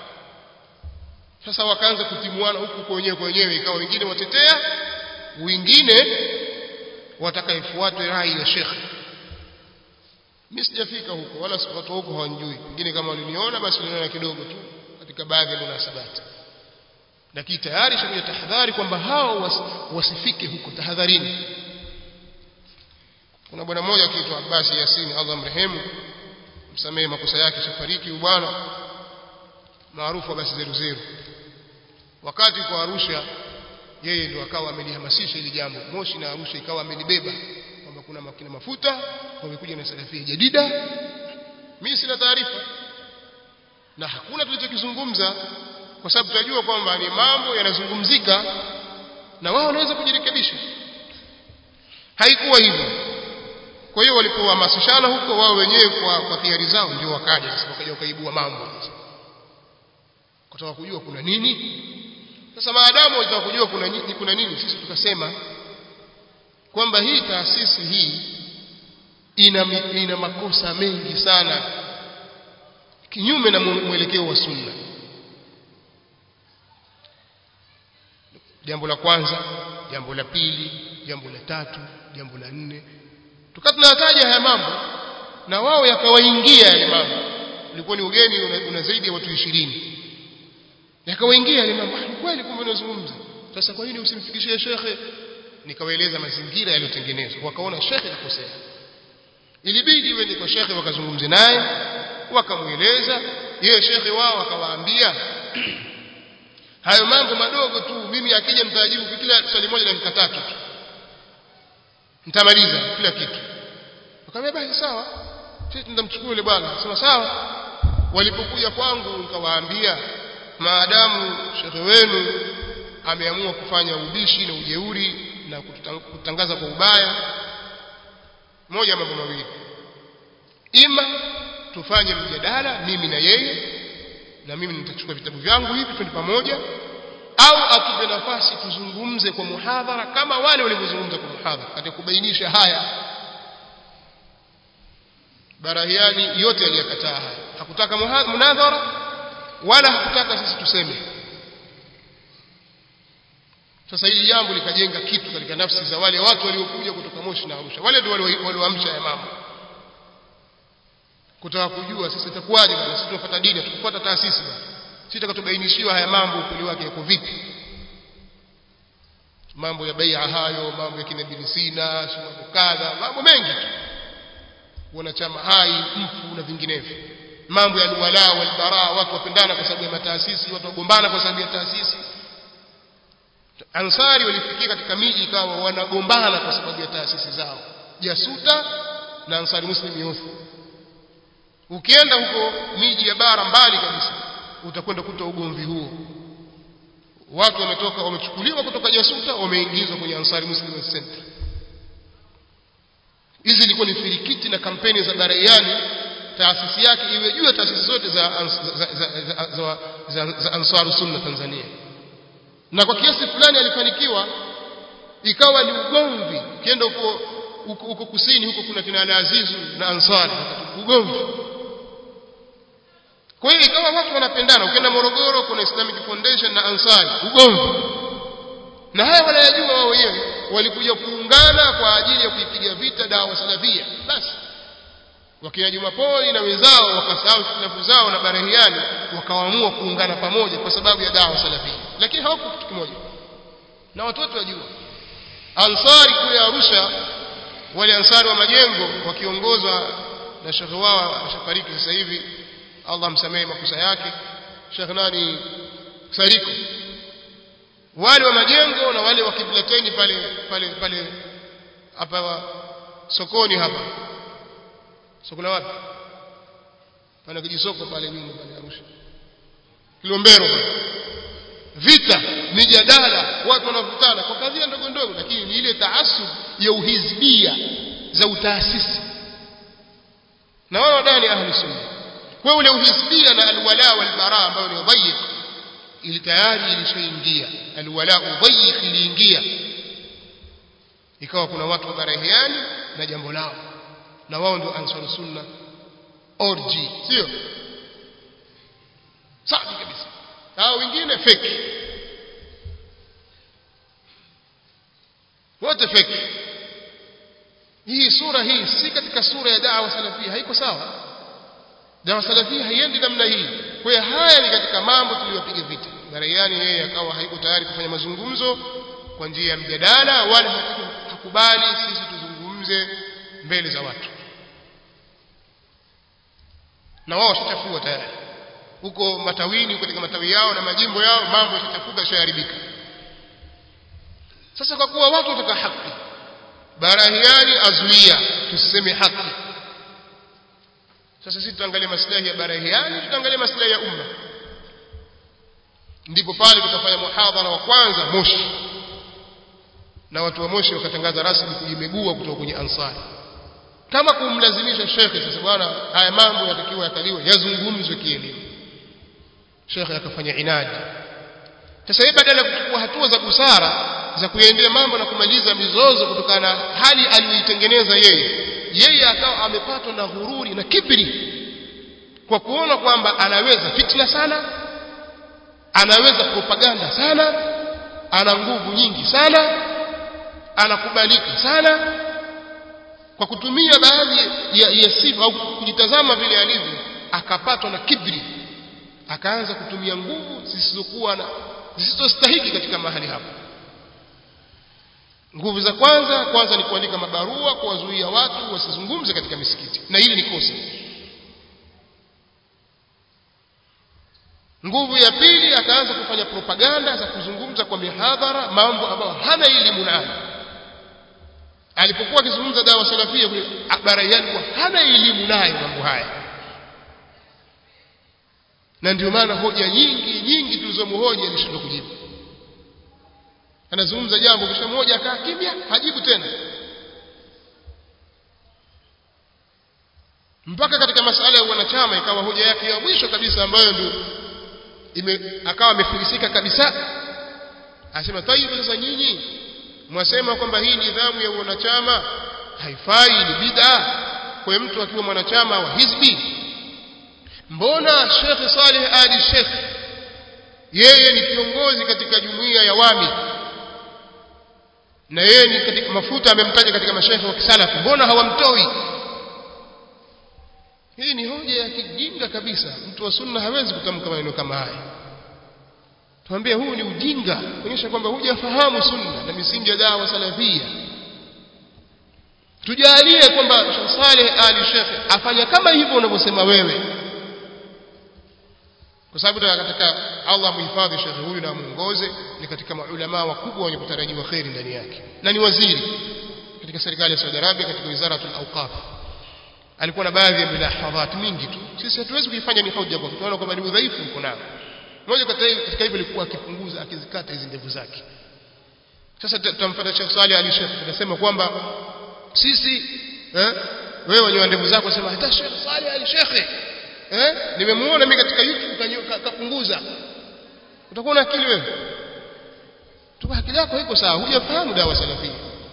Sasa wakaanza kutimuana huku kwa wenyewe kwa wenyewe, ikawa wengine watetea, wengine watakayefuatwe rai ya shekhe. Mimi sijafika huko wala watu huko hawanijui, wengine kama waliniona basi waliniona kidogo tu katika baadhi ya munasabati lakini tayari shakuja tahadhari kwamba hao was, wasifike huko tahadharini kuna bwana mmoja akiitwa Abbas Yasin Allah mrehemu msamehe makosa yake shafariki bwana maarufu basi zeru zeru wakati kwa Arusha yeye ndo akawa amelihamasisha hili jambo Moshi na Arusha ikawa amelibeba kwamba kuna makina mafuta wamekuja na salafia jadida mimi sina taarifa na hakuna tulichokizungumza kwa sababu tunajua kwamba ni mambo yanazungumzika na wao wanaweza kujirekebisha haikuwa hivyo kwa hiyo walipohamasishana huko wao wenyewe kwa kwa hiari zao ndio wakaja sasa wakaja wakaibua mambo kutaka kujua kuna nini sasa maadamu walitaka kujua kuna nini kuna nini sisi tukasema kwamba hii taasisi hii ina ina makosa mengi sana kinyume na mwelekeo wa sunna jambo la kwanza jambo la pili jambo la tatu jambo la nne tukawa tunataja haya mambo na wao yakawaingia yale mambo ulikuwa ni ugeni una, una zaidi ya watu ishirini yakawaingia yale mambo ni kweli kumbe unazungumza sasa kwa nini usimfikishie shekhe nikawaeleza mazingira yaliyotengenezwa wakaona shekhe kakosea ilibidi wende kwa shekhe wakazungumze naye wakamweleza yeye shekhe wao akawaambia hayo mambo madogo tu mimi akija mtajibu kila swali moja dakika tatu tu nitamaliza kila kitu akamwambia basi sawa sisi tutamchukua yule bwana sema sawa walipokuja kwangu nikawaambia maadamu shekhe wenu ameamua kufanya ubishi na ujeuri na kutangaza kwa ubaya moja mambo mawili ima tufanye mjadala mimi na yeye na mimi nitachukua vitabu vyangu hivi twende pamoja au atupe nafasi tuzungumze kwa muhadhara kama wale walivyozungumza kwa muhadhara katika kubainisha haya Barahiani yote aliyakataa haya hakutaka munadhara wala hakutaka sisi tuseme sasa hili jambo likajenga kitu katika nafsi za wale watu waliokuja kutoka Moshi na Arusha wale ndio walioamsha ya mambo kutaka kujua sasa itakuwaje bwana sisi tunafuata dini tukufuata taasisi bwana sisi tutakatubainishiwa haya mambo ukweli wake yako vipi mambo ya bai'a hayo mambo ya kinabili sina mambo kadha mambo mengi tu wanachama hai mfu na vinginevyo mambo ya alwala walbara watu wapendana kwa sababu ya mataasisi watu wagombana kwa sababu ya taasisi ansari walifikia katika miji ikawa wanagombana kwa sababu ya taasisi zao jasuta na ansari muslim youth ukienda huko miji ya bara mbali kabisa utakwenda kuta ugomvi huo watu wametoka wamechukuliwa kutoka jasuta wameingizwa kwenye ansari muslim center hizi zilikuwa ni firikiti na kampeni za baraiani taasisi yake iwe juu ya taasisi zote za, za, za, za, za, za, za ansaru sunna Tanzania na kwa kiasi fulani alifanikiwa ikawa ni ugomvi ukienda huko huko kusini huko kuna kina Al-Azizu na Ansari ugomvi kwa hiyo ikawa watu wanapendana ukienda Morogoro kuna Islamic Foundation na Ansari ugomvi na haya wanayajua wao wenyewe walikuja kuungana kwa ajili ya kuipiga vita dawa salafia basi wakina Jumapoli na wenzao wakasahau hitilafu zao na Barahiani wakaamua kuungana pamoja kwa sababu ya dawa salafia lakini hawako kitu kimoja na watoto wajua Ansari kule Arusha wale Ansari wa majengo wakiongozwa na shekhe wao ashafariki sasa hivi Allah msamehe makosa yake Sheikh nani Sariko wale wa majengo na wale wa kiblateni pale pale pale hapa sokoni hapa soko la wapi pana kijisoko pale nyuma pale Arusha Kilombero vita mijadala watu wanavutana kwa kadhia ndogo ndogo lakini ni ile taasub ya uhizbia za utaasisi na wao wadani ahli sunna kwa ule uhizbia na alwala walbara ambayo ni dhayiq ili tayari ilishaingia alwala udhayiq iliingia ikawa kuna watu wa barahiani na jambo lao na wao ndio ansar sunna orji sio safi kabisa hao wengine fake wote fake hii sura hii si katika sura ya da'wa salafia haiko sawa da'wa salafia haiendi namna hii kwa hiyo haya ni katika mambo tuliyopiga vita Barayani yeye akawa haiko tayari kufanya mazungumzo kwa njia ya mjadala wala hakubali sisi tuzungumze mbele za watu na wao washachafua tayari huko matawini katika matawi yao na majimbo yao mambo yashachafuka yashaharibika sasa kwa kuwa watu wataka haki barahiani azuia tusiseme haki sasa sisi tutaangalia maslahi ya barahiani tutaangalia maslahi ya umma ndipo pale tutafanya muhadhara wa kwanza Moshi na watu wa Moshi wakatangaza rasmi kujimegua kutoka kwenye Ansari kama kumlazimisha shekhe sasa bwana haya mambo yatakiwa yakaliwe yazungumzwe kielimu shekhe akafanya inadi sasa yeye badala ya kuchukua hatua za busara za kuendea mambo na kumaliza mizozo kutokana na hali aliyoitengeneza yeye yeye akawa amepatwa na ghururi na kibri kwa kuona kwamba anaweza fitna sana anaweza propaganda sana ana nguvu nyingi sana anakubalika sana kwa kutumia baadhi ya, ya sifa au kujitazama vile alivyo akapatwa na kibri akaanza kutumia nguvu zisizokuwa na zisizostahiki katika mahali hapo nguvu za kwanza kwanza ni kuandika mabarua kuwazuia watu wasizungumze katika misikiti na hili ni kosa nguvu ya pili akaanza kufanya propaganda za kuzungumza kwa mihadhara mambo ambayo hana elimu nayo alipokuwa akizungumza dawa salafia kule baraiani kwa hana elimu nayo mambo haya na ndio maana hoja nyingi nyingi tulizomhoji alishindwa kujibu anazungumza jambo kisha mmoja akaa kimya hajibu tena mpaka katika masala ya wanachama ikawa hoja yake ya mwisho kabisa ambayo ndio ime akawa amefilisika kabisa asema tayib sasa nyinyi mwasema kwamba hii nidhamu ya wanachama haifai ni bid'a kwa mtu akiwa mwanachama wa hizbi mbona Sheikh Saleh Ali Sheikh yeye ni kiongozi katika jumuiya ya wami na yeye ni katika mafuta amemtaja katika mashaikh wa kisalafu mbona hawamtoi hii ni hoja ya kijinga kabisa mtu wa sunna hawezi kutamka maneno kama haya tuambie huu ni ujinga kuonyesha kwamba hujafahamu sunna na misingi ya dawa salafia tujalie kwamba Sheikh Saleh Ali Sheikh afanya kama hivyo unavyosema wewe kwa sababu katika Allah muhifadhi Sheikh huyu na muongoze ni katika maulama wakubwa wenye kutarajiwa kheri ndani yake na ni waziri katika serikali ya Saudi Arabia katika wizaratul awqaf alikuwa na baadhi ya milahadhat mingi tu sisi hatuwezi kuifanya ni hoja kwa tunaona kwamba ni udhaifu uko nao mmoja katika hivyo alikuwa akipunguza akizikata hizi ndevu zake sasa tutamfuata Sheikh Saleh Ali Sheikh tunasema kwamba sisi eh wewe wenye ndevu zako sema hata Sheikh Saleh Ali Sheikh eh nimemuona mimi katika YouTube kapunguza utakuwa na akili wewe tuka akili yako iko sawa hujafahamu dawa salafia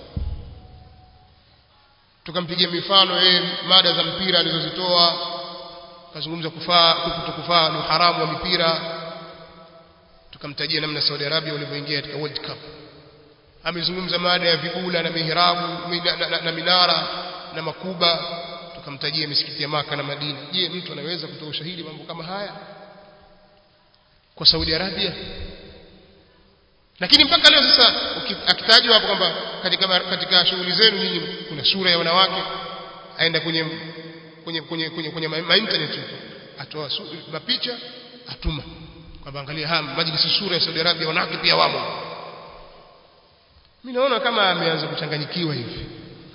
tukampigia mifano yeye mada za mpira alizozitoa kazungumza kufaa kutokufaa ni haramu wa mipira tukamtajia namna Saudi Arabia walivyoingia katika World Cup amezungumza mada ya vibula na mihrabu na, na, na, na minara na makuba tukamtajia misikiti ya Maka na Madina je mtu anaweza kutoa ushahidi mambo kama haya kwa Saudi Arabia lakini mpaka leo sasa akitajwa hapo kwamba katika katika shughuli zenu nyinyi kuna sura ya wanawake aenda kwenye kwenye kwenye kwenye, kwenye ma internet huko atoa mapicha atuma kwamba angalia haya majlisi sura ya Saudi Arabia wanawake pia wamo mimi naona kama ameanza kuchanganyikiwa hivi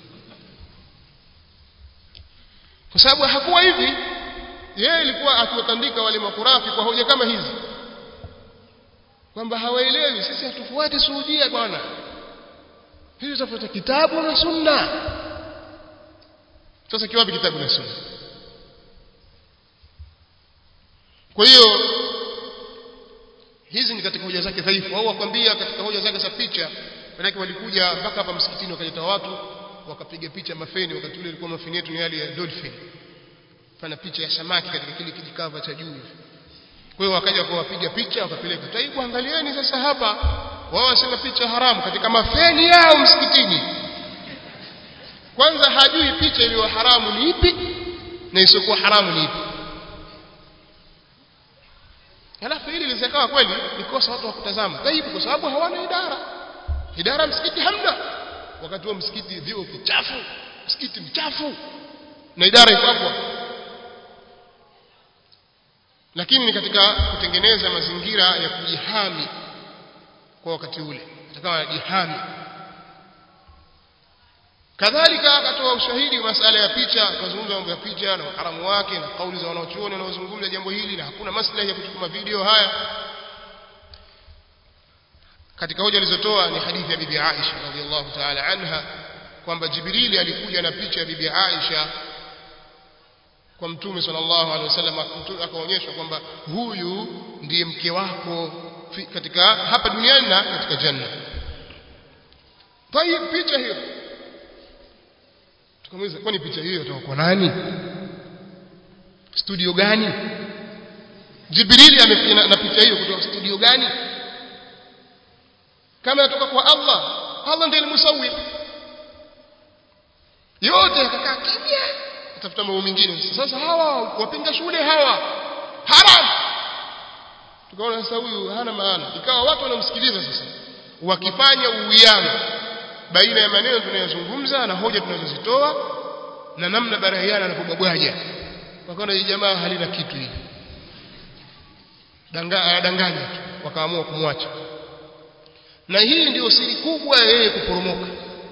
kwa sababu hakuwa hivi yeye alikuwa akiwatandika wale makurafi kwa hoja kama hizi kwamba hawaelewi sisi hatufuati Saudia bwana hizo tafuta kitabu na sunna sasa kiwapi kitabu na sunna kwa hiyo hizi ni katika hoja zake dhaifu au wakwambia katika hoja zake za picha manake walikuja mpaka hapa msikitini wakaleta watu wakapiga picha mafeni wakati ule ilikuwa mafeni yetu ni yale ya dolphin fanya picha ya samaki katika kile kijikava cha juu kwa hiyo wakaja kuwapiga picha wakapeleka taibu angalieni sasa hapa wao wasema picha haramu katika mafeni yao msikitini kwanza hajui picha iliyo haramu ni ipi na isiyokuwa haramu ni ipi halafu hili lisikawa kweli nikosa watu wa kutazama taibu kwa sababu hawana idara idara msikiti hamna wakati huo msikiti vio kichafu msikiti mchafu na idara iko hapo lakini ni katika kutengeneza mazingira ya kujihami kwa wakati ule atakawa anajihami kadhalika akatoa ushahidi wa masala ya picha akazungumza mambo ya picha na uharamu wake na kauli za wanaochuoni wanaozungumza jambo hili na hakuna maslahi ya kuchukua video haya katika hoja alizotoa ni hadithi ya bibi Aisha radhiallahu ta'ala anha kwamba Jibrili alikuja na picha ya bibi Aisha kwa mtume sallallahu alaihi wasallam akaonyeshwa kwamba huyu ndiye mke wako katika hapa duniani na katika janna tayib picha hiyo tukamuuliza kwani picha hiyo kutoka kwa nani studio gani Jibrili amefanya na picha hiyo kutoka studio gani kama inatoka kwa Allah Allah ndiye musawwir yote yakakaa kimya tafuta mambo mengine sasa hawa wapinga shule hawa haram tukaona sasa huyu hana maana ikawa watu wanamsikiliza sasa wakifanya uwiano baina ya maneno tunayozungumza na hoja tunazozitoa na namna barahiana anapobwabwaja wakaona hii jamaa halina kitu hili danganya tu wakaamua kumwacha na hii ndio siri kubwa ya yeye kuporomoka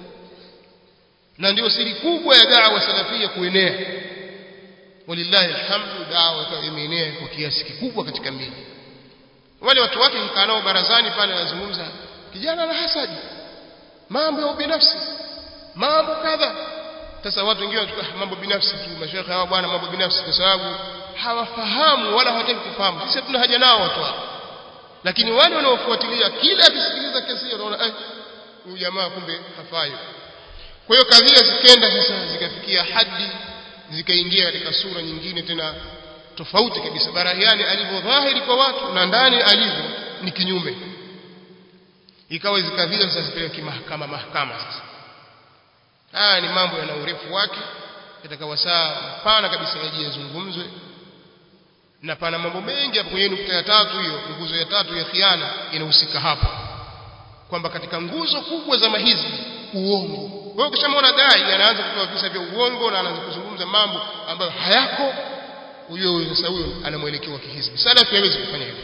na ndio siri kubwa ya da'wa salafia kuenea walillahi alhamdu da'wa imeenea kwa kiasi kikubwa katika miji wale watu wake mkaa nao barazani pale wanazungumza kijana na hasadi mambo ya ubinafsi mambo kadha sasa watu wengine wanachukua mambo binafsi tu mashekhe hawa bwana mambo binafsi kwa sababu hawafahamu wala hawataki kufahamu sisi hatuna haja nao watu hao lakini wale wanaofuatilia kila akisikiliza kesi hiyo wanaona eh huyu jamaa kumbe hafai kwa hiyo kadhia zikenda sasa zikafikia hadi zikaingia katika sura nyingine tena tofauti kabisa barahiani alivyo dhahiri kwa watu na ndani alivyo ni kinyume ikawa zikadhia sasa zipeleke kimahakama mahakama sasa haya ni mambo yana urefu wake yatakawa saa pana kabisa yaje yazungumzwe na pana mambo mengi hapo kwenye nukta ya tatu hiyo nguzo ya tatu ya khiana inahusika hapo kwamba katika nguzo kubwa za mahizbi uongo wewe ukishamwona dai anaanza kutoa visa vya uongo na anaanza kuzungumza mambo ambayo hayako huyo sasa huyo ana mwelekeo wa kihizbi salafi hawezi kufanya hivyo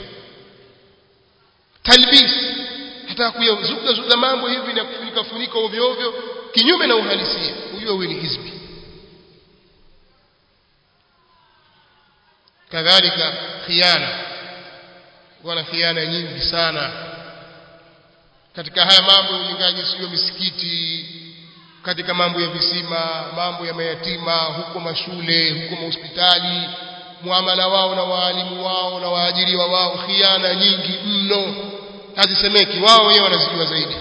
talbis hata kuyazuga zuga mambo hivi na kufunika funika ovyo ovyo kinyume na uhalisia huyo huyo ni hizbi kadhalika khiana wana khiana nyingi sana katika haya mambo ya ujengaji sio misikiti katika mambo ya visima mambo ya mayatima huko mashule huko mahospitali muamala wao na waalimu wao na waajiriwa wao khiana nyingi mno hazisemeki wao wenyewe wanazijua zaidi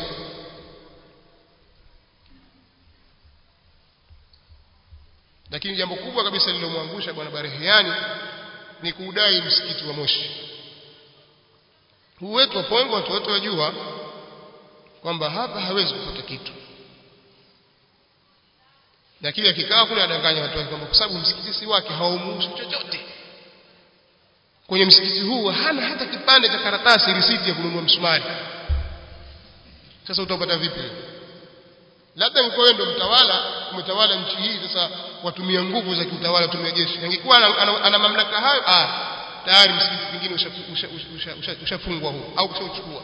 lakini jambo kubwa kabisa lililomwangusha bwana Barehiani ni kuudai msikiti wa Moshi huu wetu wa Pongo watu wote wajua kwamba hapa hawezi kupata kitu lakini akikaa kule adanganya watu wake kwamba kwa sababu msikiti si wake haumuhusu chochote kwenye msikiti huu hana hata kipande cha karatasi risiti ya kununua msumari sasa utapata vipi labda ingekuwa ndio mtawala umetawala nchi hii sasa watumia nguvu za kiutawala tumia jeshi ingekuwa ana, ana, ana mamlaka hayo ah tayari msikiti mwingine ushafungwa huu au ushauchukua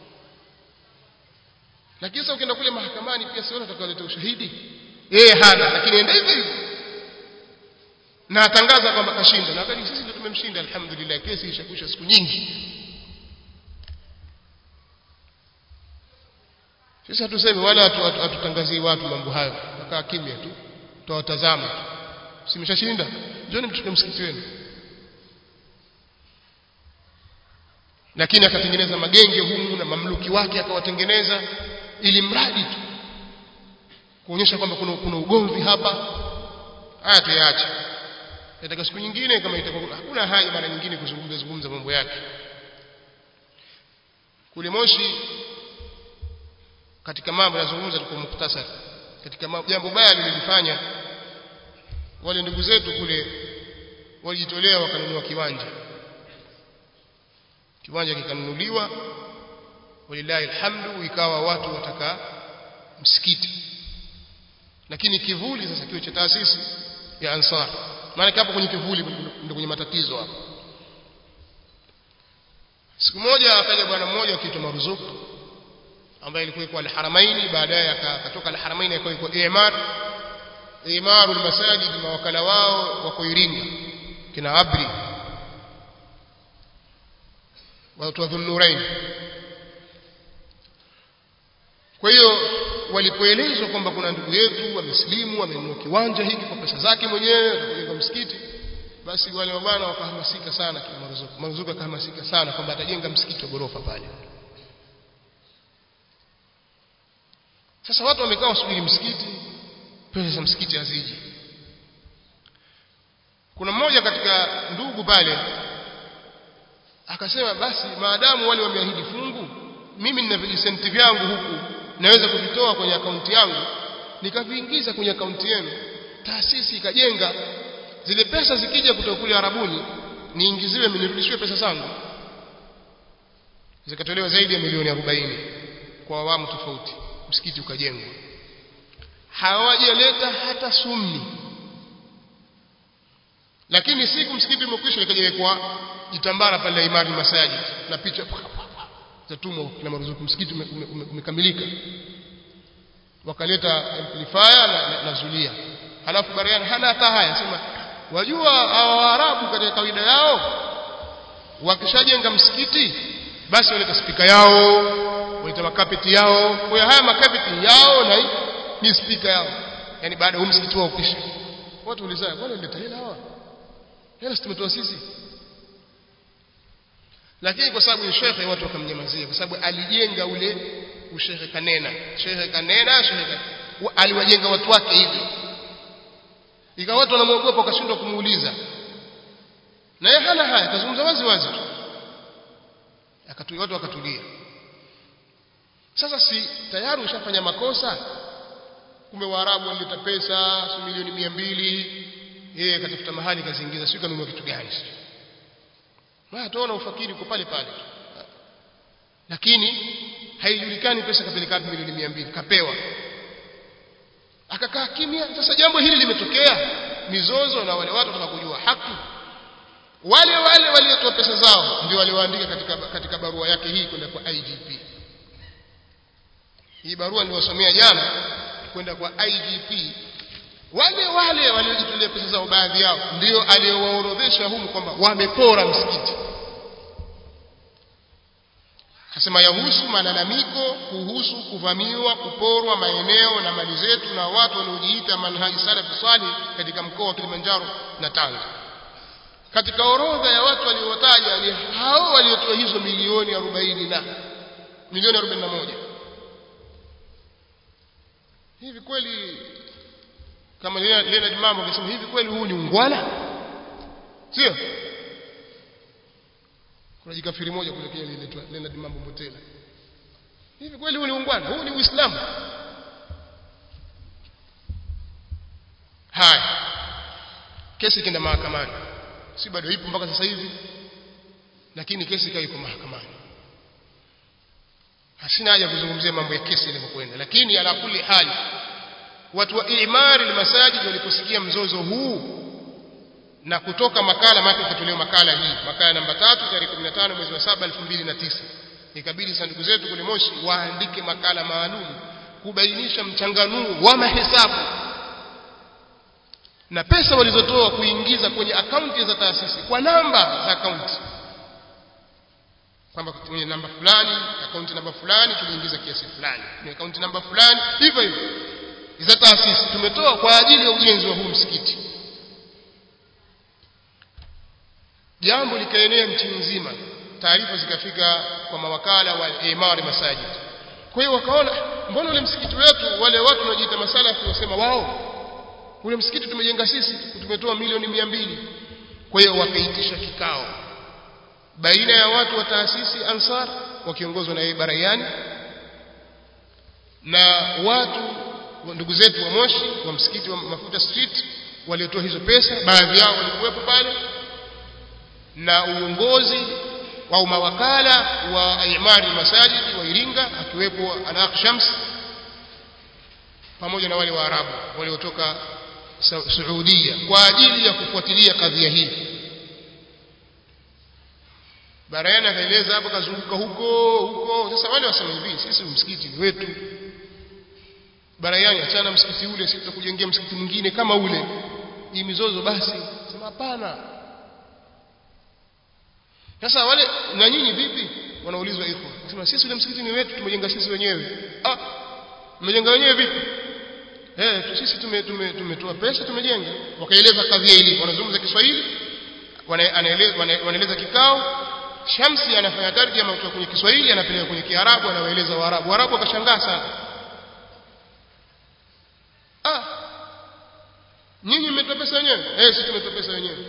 lakini sasa ukienda kule mahakamani pia siona atakaoleta ushahidi yeye hana lakini enda hivyo hivyo na atangaza kwamba kashinda na wakati sisi ndio tumemshinda alhamdulillah kesi ishakwisha siku nyingi sisi hatusemi wala hatutangazii watu mambo hayo nakaa kimya tu tutawatazama tu simeshashinda njoni mchukue msikiti wenu lakini akatengeneza magenge humu na mamluki wake akawatengeneza ili mradi tu kuonyesha kwamba kuna, kuna ugomvi hapa haya tuyaache katika siku nyingine kama itakuwa hakuna haja mara nyingine kuzungumza zungumza mambo yake kule Moshi katika mambo yazungumza kwa muktasari katika jambo baya lilifanya wale ndugu zetu kule walijitolea wakanunua kiwanja kiwanja kikanunuliwa walillahi alhamdu ikawa watu wataka msikiti lakini kivuli sasa kiwe cha taasisi ya ansar maana hapo kwenye kivuli ndio kwenye matatizo hapo siku moja akaja bwana mmoja akiitwa Maruzuku ambaye alikuwa kwa al-Haramaini baadaye akatoka al-Haramaini akawa kwa Imar Imaru al-Masajid mawakala wao wako Iringa kina Abri watu wa Dhunnurain kwa hiyo walipoelezwa kwamba kuna ndugu yetu wamesilimu amenunua kiwanja hiki kwa pesa zake mwenyewe atakujenga msikiti basi wale mabwana wakahamasika sana kina Maruzuku Maruzuku akahamasika sana kwamba atajenga msikiti wa gorofa pale sasa watu wamekaa wasubiri msikiti pesa za msikiti haziji kuna mmoja katika ndugu pale akasema basi maadamu wale wameahidi fungu mimi nina vijisenti vyangu huku naweza kuvitoa kwenye akaunti yangu nikaviingiza kwenye akaunti yenu taasisi ikajenga zile pesa zikija kutoka kule Arabuni niingiziwe nirudishiwe pesa zangu zikatolewa zaidi ya milioni 40 kwa awamu tofauti msikiti ukajengwa hawajaleta hata sumni lakini siku msikiti umekwisha ikajawekwa jitambara pale imani masajid na picha zatumwa na maruzuku msikiti umekamilika wakaleta amplifier na, na, na zulia halafu bariani hana hata haya sema wajua hawa waarabu katika kawaida yao wakishajenga msikiti basi waleta spika yao waleta makapeti yao kwa haya makapeti yao na ni spika yao yani baada ya msikiti wao kisha watu ulizaa kwani ndio hela hawa hela tumetoa sisi lakini kwa sababu ni shekhe watu wakamnyamazia kwa sababu alijenga ule ushekhe kanena shekhe kanena shekhe aliwajenga watu wake hivyo ikawa watu wanamwogopa wakashindwa kumuuliza na yeye hana haya kazungumza wazi wazi tu akatulia watu wakatulia sasa si tayari ushafanya makosa kumbe waarabu walileta pesa si milioni mia mbili yeye akatafuta mahali kaziingiza sio kanunua kitu gani sio maana tuona ufakiri uko pale pale lakini haijulikani pesa kapeleka milioni mia mbili kapewa akakaa kimya sasa jambo hili limetokea mizozo na wale watu wanataka kujua haki wale wale waliotoa pesa zao ndio walioandika katika katika barua yake hii kwenda kwa IGP hii barua niliwasomea jana kwenda kwa IGP wale wale waliojitolea pesa zao baadhi yao ndio aliowaorodhesha humu kwamba wamepora msikiti Asema yahusu malalamiko kuhusu kuvamiwa, kuporwa maeneo na mali zetu na watu wanaojiita manhaji salafi salih katika mkoa wa Kilimanjaro na Tanga. Katika orodha ya watu waliowataja ni hao waliotoa hizo milioni 40 na milioni 41. Hivi kweli kama Leonard Mambo akisema hivi kweli huu ni ungwana? Sio? kuna jikafiri moja kule Kenya linaitwa Leonard Mambo Mbotela. Hivi kweli huu ni ungwana? Huu ni Uislamu? Haya. Kesi kenda mahakamani. Si bado ipo mpaka sasa hivi. Lakini kesi ikawa iko mahakamani. Hasina haja kuzungumzia mambo ya kesi ilivyokwenda, lakini ala kulli hali watu wa imari almasajid waliposikia mzozo huu na kutoka makala maana ikatolewa makala hii makala namba tatu tarehe 15 mwezi wa 7 2009 ikabidi sanduku zetu kule Moshi waandike makala maalum kubainisha mchanganuo wa mahesabu na pesa walizotoa kuingiza kwenye akaunti za taasisi kwa namba za akaunti kwamba kwenye namba fulani akaunti namba fulani tuliingiza kiasi fulani kwenye akaunti namba fulani hivyo hivyo za taasisi tumetoa kwa ajili ya ujenzi wa huu msikiti jambo likaenea nchi nzima taarifa zikafika kwa mawakala wa imari masajid kwa hiyo wakaona mbona ule msikiti wetu wale watu wanaojiita masalafi wasema wao ule msikiti tumejenga sisi tumetoa milioni mia mbili kwa hiyo wakaitisha kikao baina ya watu wa taasisi Ansar wakiongozwa na Barayani na watu ndugu zetu wa Moshi wa msikiti wa Mafuta Street waliotoa hizo pesa baadhi yao walikuwepo pale na uongozi au mawakala wa imari masajid wa Iringa akiwepo Alaq Shams pamoja na wale Waarabu waliotoka Saudia kwa ajili ya kufuatilia kadhia hii Barayana akaeleza hapo kazunguka huko huko sasa wale wasema hivi sisi msikiti ni wetu Barayani achana msikiti ule sisi tutakujengea msikiti mwingine kama ule hii mizozo basi sema hapana sasa wale na nyinyi vipi wanaulizwa ikhwa nasema sisi ule msikiti ni wetu tumejenga sisi wenyewe ah mmejenga wenyewe vipi eh sisi tume tume tumetoa pesa tumejenga wakaeleza kadhia ili wanazungumza Kiswahili wanaeleza wanaeleza kikao Shamsi anafanya tarjama kutoka kwenye Kiswahili anapeleka kwenye Kiarabu anawaeleza Waarabu Waarabu wakashangaa sana ah nyinyi mmetoa pesa wenyewe eh sisi tumetoa pesa wenyewe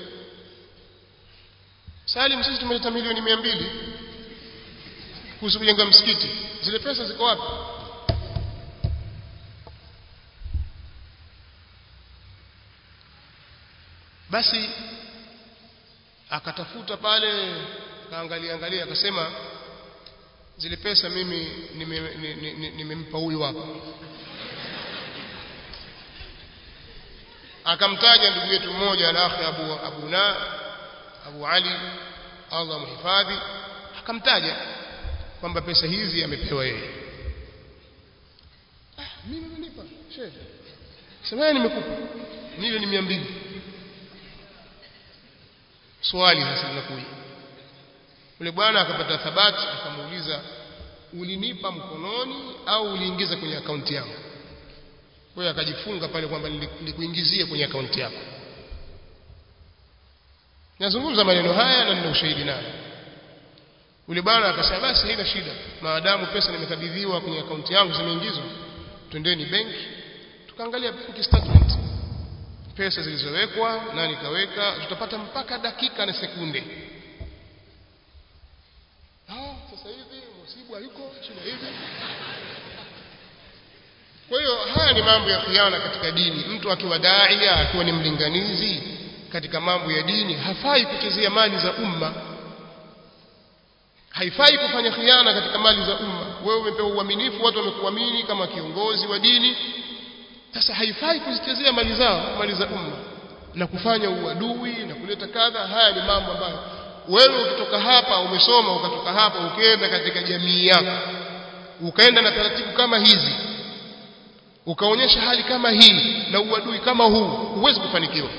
Salim sisi tumeleta milioni mia mbili kuhusu kujenga msikiti zile pesa ziko wapi basi akatafuta pale akaangalia angalia akasema zile pesa mimi nimempa huyu hapa akamtaja ndugu yetu mmoja al-akhi Abu Abu Na Abu Ali Allah mhifadhi akamtaja kwamba pesa hizi amepewa yeye ah mimi nimenipa shehe sema nimekupa milioni 200 swali sasa linakuja yule bwana akapata thabati akamuuliza ulinipa mkononi au uliingiza kwenye akaunti yangu kwa hiyo akajifunga pale kwamba nilikuingizie kwenye akaunti yako nazungumza maneno haya na nina ushahidi nayo yule bwana akasema basi haina shida maadamu pesa nimekabidhiwa kwenye akaunti yangu zimeingizwa twendeni benki tukaangalia bank statement pesa zilizowekwa nani kaweka tutapata mpaka dakika na sekunde ah sasa hivi msibu hayuko shida hivi kwa hiyo haya ni mambo ya khiana katika dini mtu akiwa daia akiwa ni mlinganizi katika mambo ya dini hafai kuchezea mali za umma haifai kufanya khiana katika mali za umma wewe umepewa uaminifu watu wamekuamini kama kiongozi wa dini sasa haifai kuzichezea mali zao mali za umma na kufanya uadui na kuleta kadha haya ni mambo ambayo wewe ukitoka hapa umesoma ukatoka hapa ukienda katika jamii yako ukaenda na taratibu kama hizi ukaonyesha hali kama hii na uadui kama huu huwezi kufanikiwa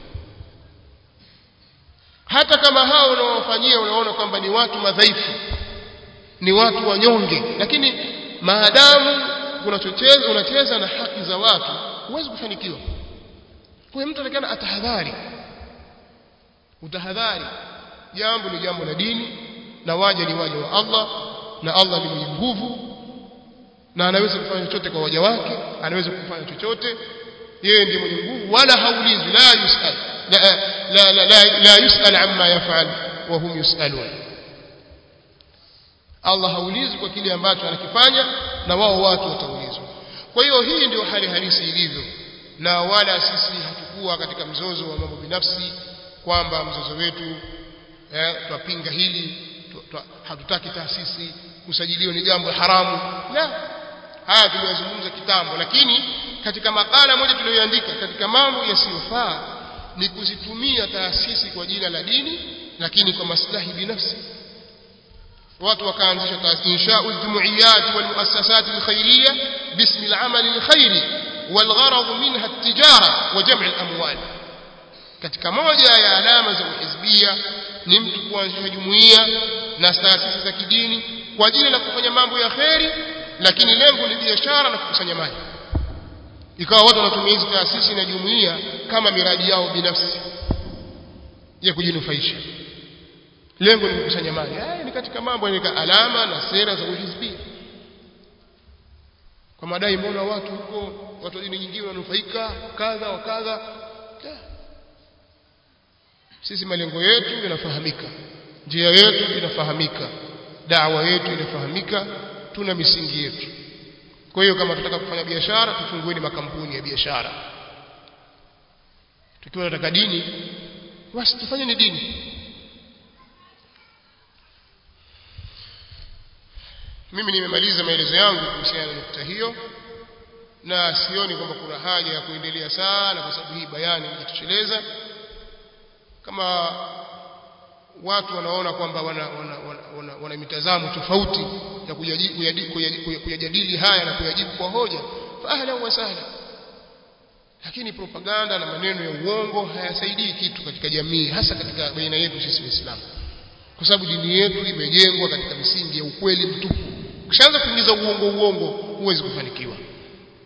hata kama hao unaowafanyia unaona kwamba ni watu madhaifu ni watu wanyonge lakini maadamu unachocheza unacheza na haki za watu huwezi kufanikiwa kwa mtu atakana atahadhari utahadhari jambo ni jambo la dini na waja ni waja wa Allah na Allah ni mwenye nguvu na anaweza kufanya chochote kwa waja wake anaweza kufanya chochote yeye ndiye mwenye nguvu wala haulizwi la yusal la la la, la, la yusal amma yafal wa hum yusalun Allah haulizwi kwa kile ambacho anakifanya na wao watu wataulizwa kwa hiyo hii ndio hali halisi ilivyo na wala sisi hatukuwa katika mzozo wa mambo binafsi kwamba mzozo wetu eh, twapinga hili hatutaki taasisi kusajiliwa ni jambo haramu la haya tuliyozungumza kitambo lakini katika makala moja tuliyoandika katika mambo yasiyofaa ni kuzitumia taasisi kwa jina la dini lakini kwa maslahi binafsi watu wakaanzisha inshau aljumuiyat walmuassasat alkhairiyya bismi alamal alkhairi والغرض منها التجارة وجمع الأموال katika moja ya alama za uhizbia ni mtu kuanzisha jumuiya na taasisi za kidini kwa ajili la kufanya mambo ya kheri lakini lengo ni biashara na kukusanya mali ikawa watu wanatumia hizi taasisi na jumuiya kama miradi yao binafsi ya kujinufaisha lengo ni kukusanya mali haya ni katika mambo ni alama na sera za uhizbia kwa madai mbona watu huko watu wa dini nyingine wanufaika kadha wa kadha sisi malengo yetu yanafahamika njia yetu inafahamika dawa yetu inafahamika tuna misingi yetu kwa hiyo kama tunataka kufanya biashara tufungueni makampuni ya biashara tukiwa tunataka dini basi tufanye ni dini mimi nimemaliza maelezo yangu kuhusiana na nukta hiyo na sioni kwamba kuna haja ya kuendelea sana kwa sababu hii bayani imejitosheleza kama watu wanaona kwamba wana, wana, wana, wana, wana mitazamo tofauti ya kuyajadili haya na kuyajibu kwa hoja fa ahlan wa sahla lakini propaganda na maneno ya uongo hayasaidii kitu katika jamii hasa katika baina yetu sisi waislamu kwa sababu dini yetu imejengwa katika misingi ya ukweli mtupu ukishaanza kuingiza uongo uongo huwezi kufanikiwa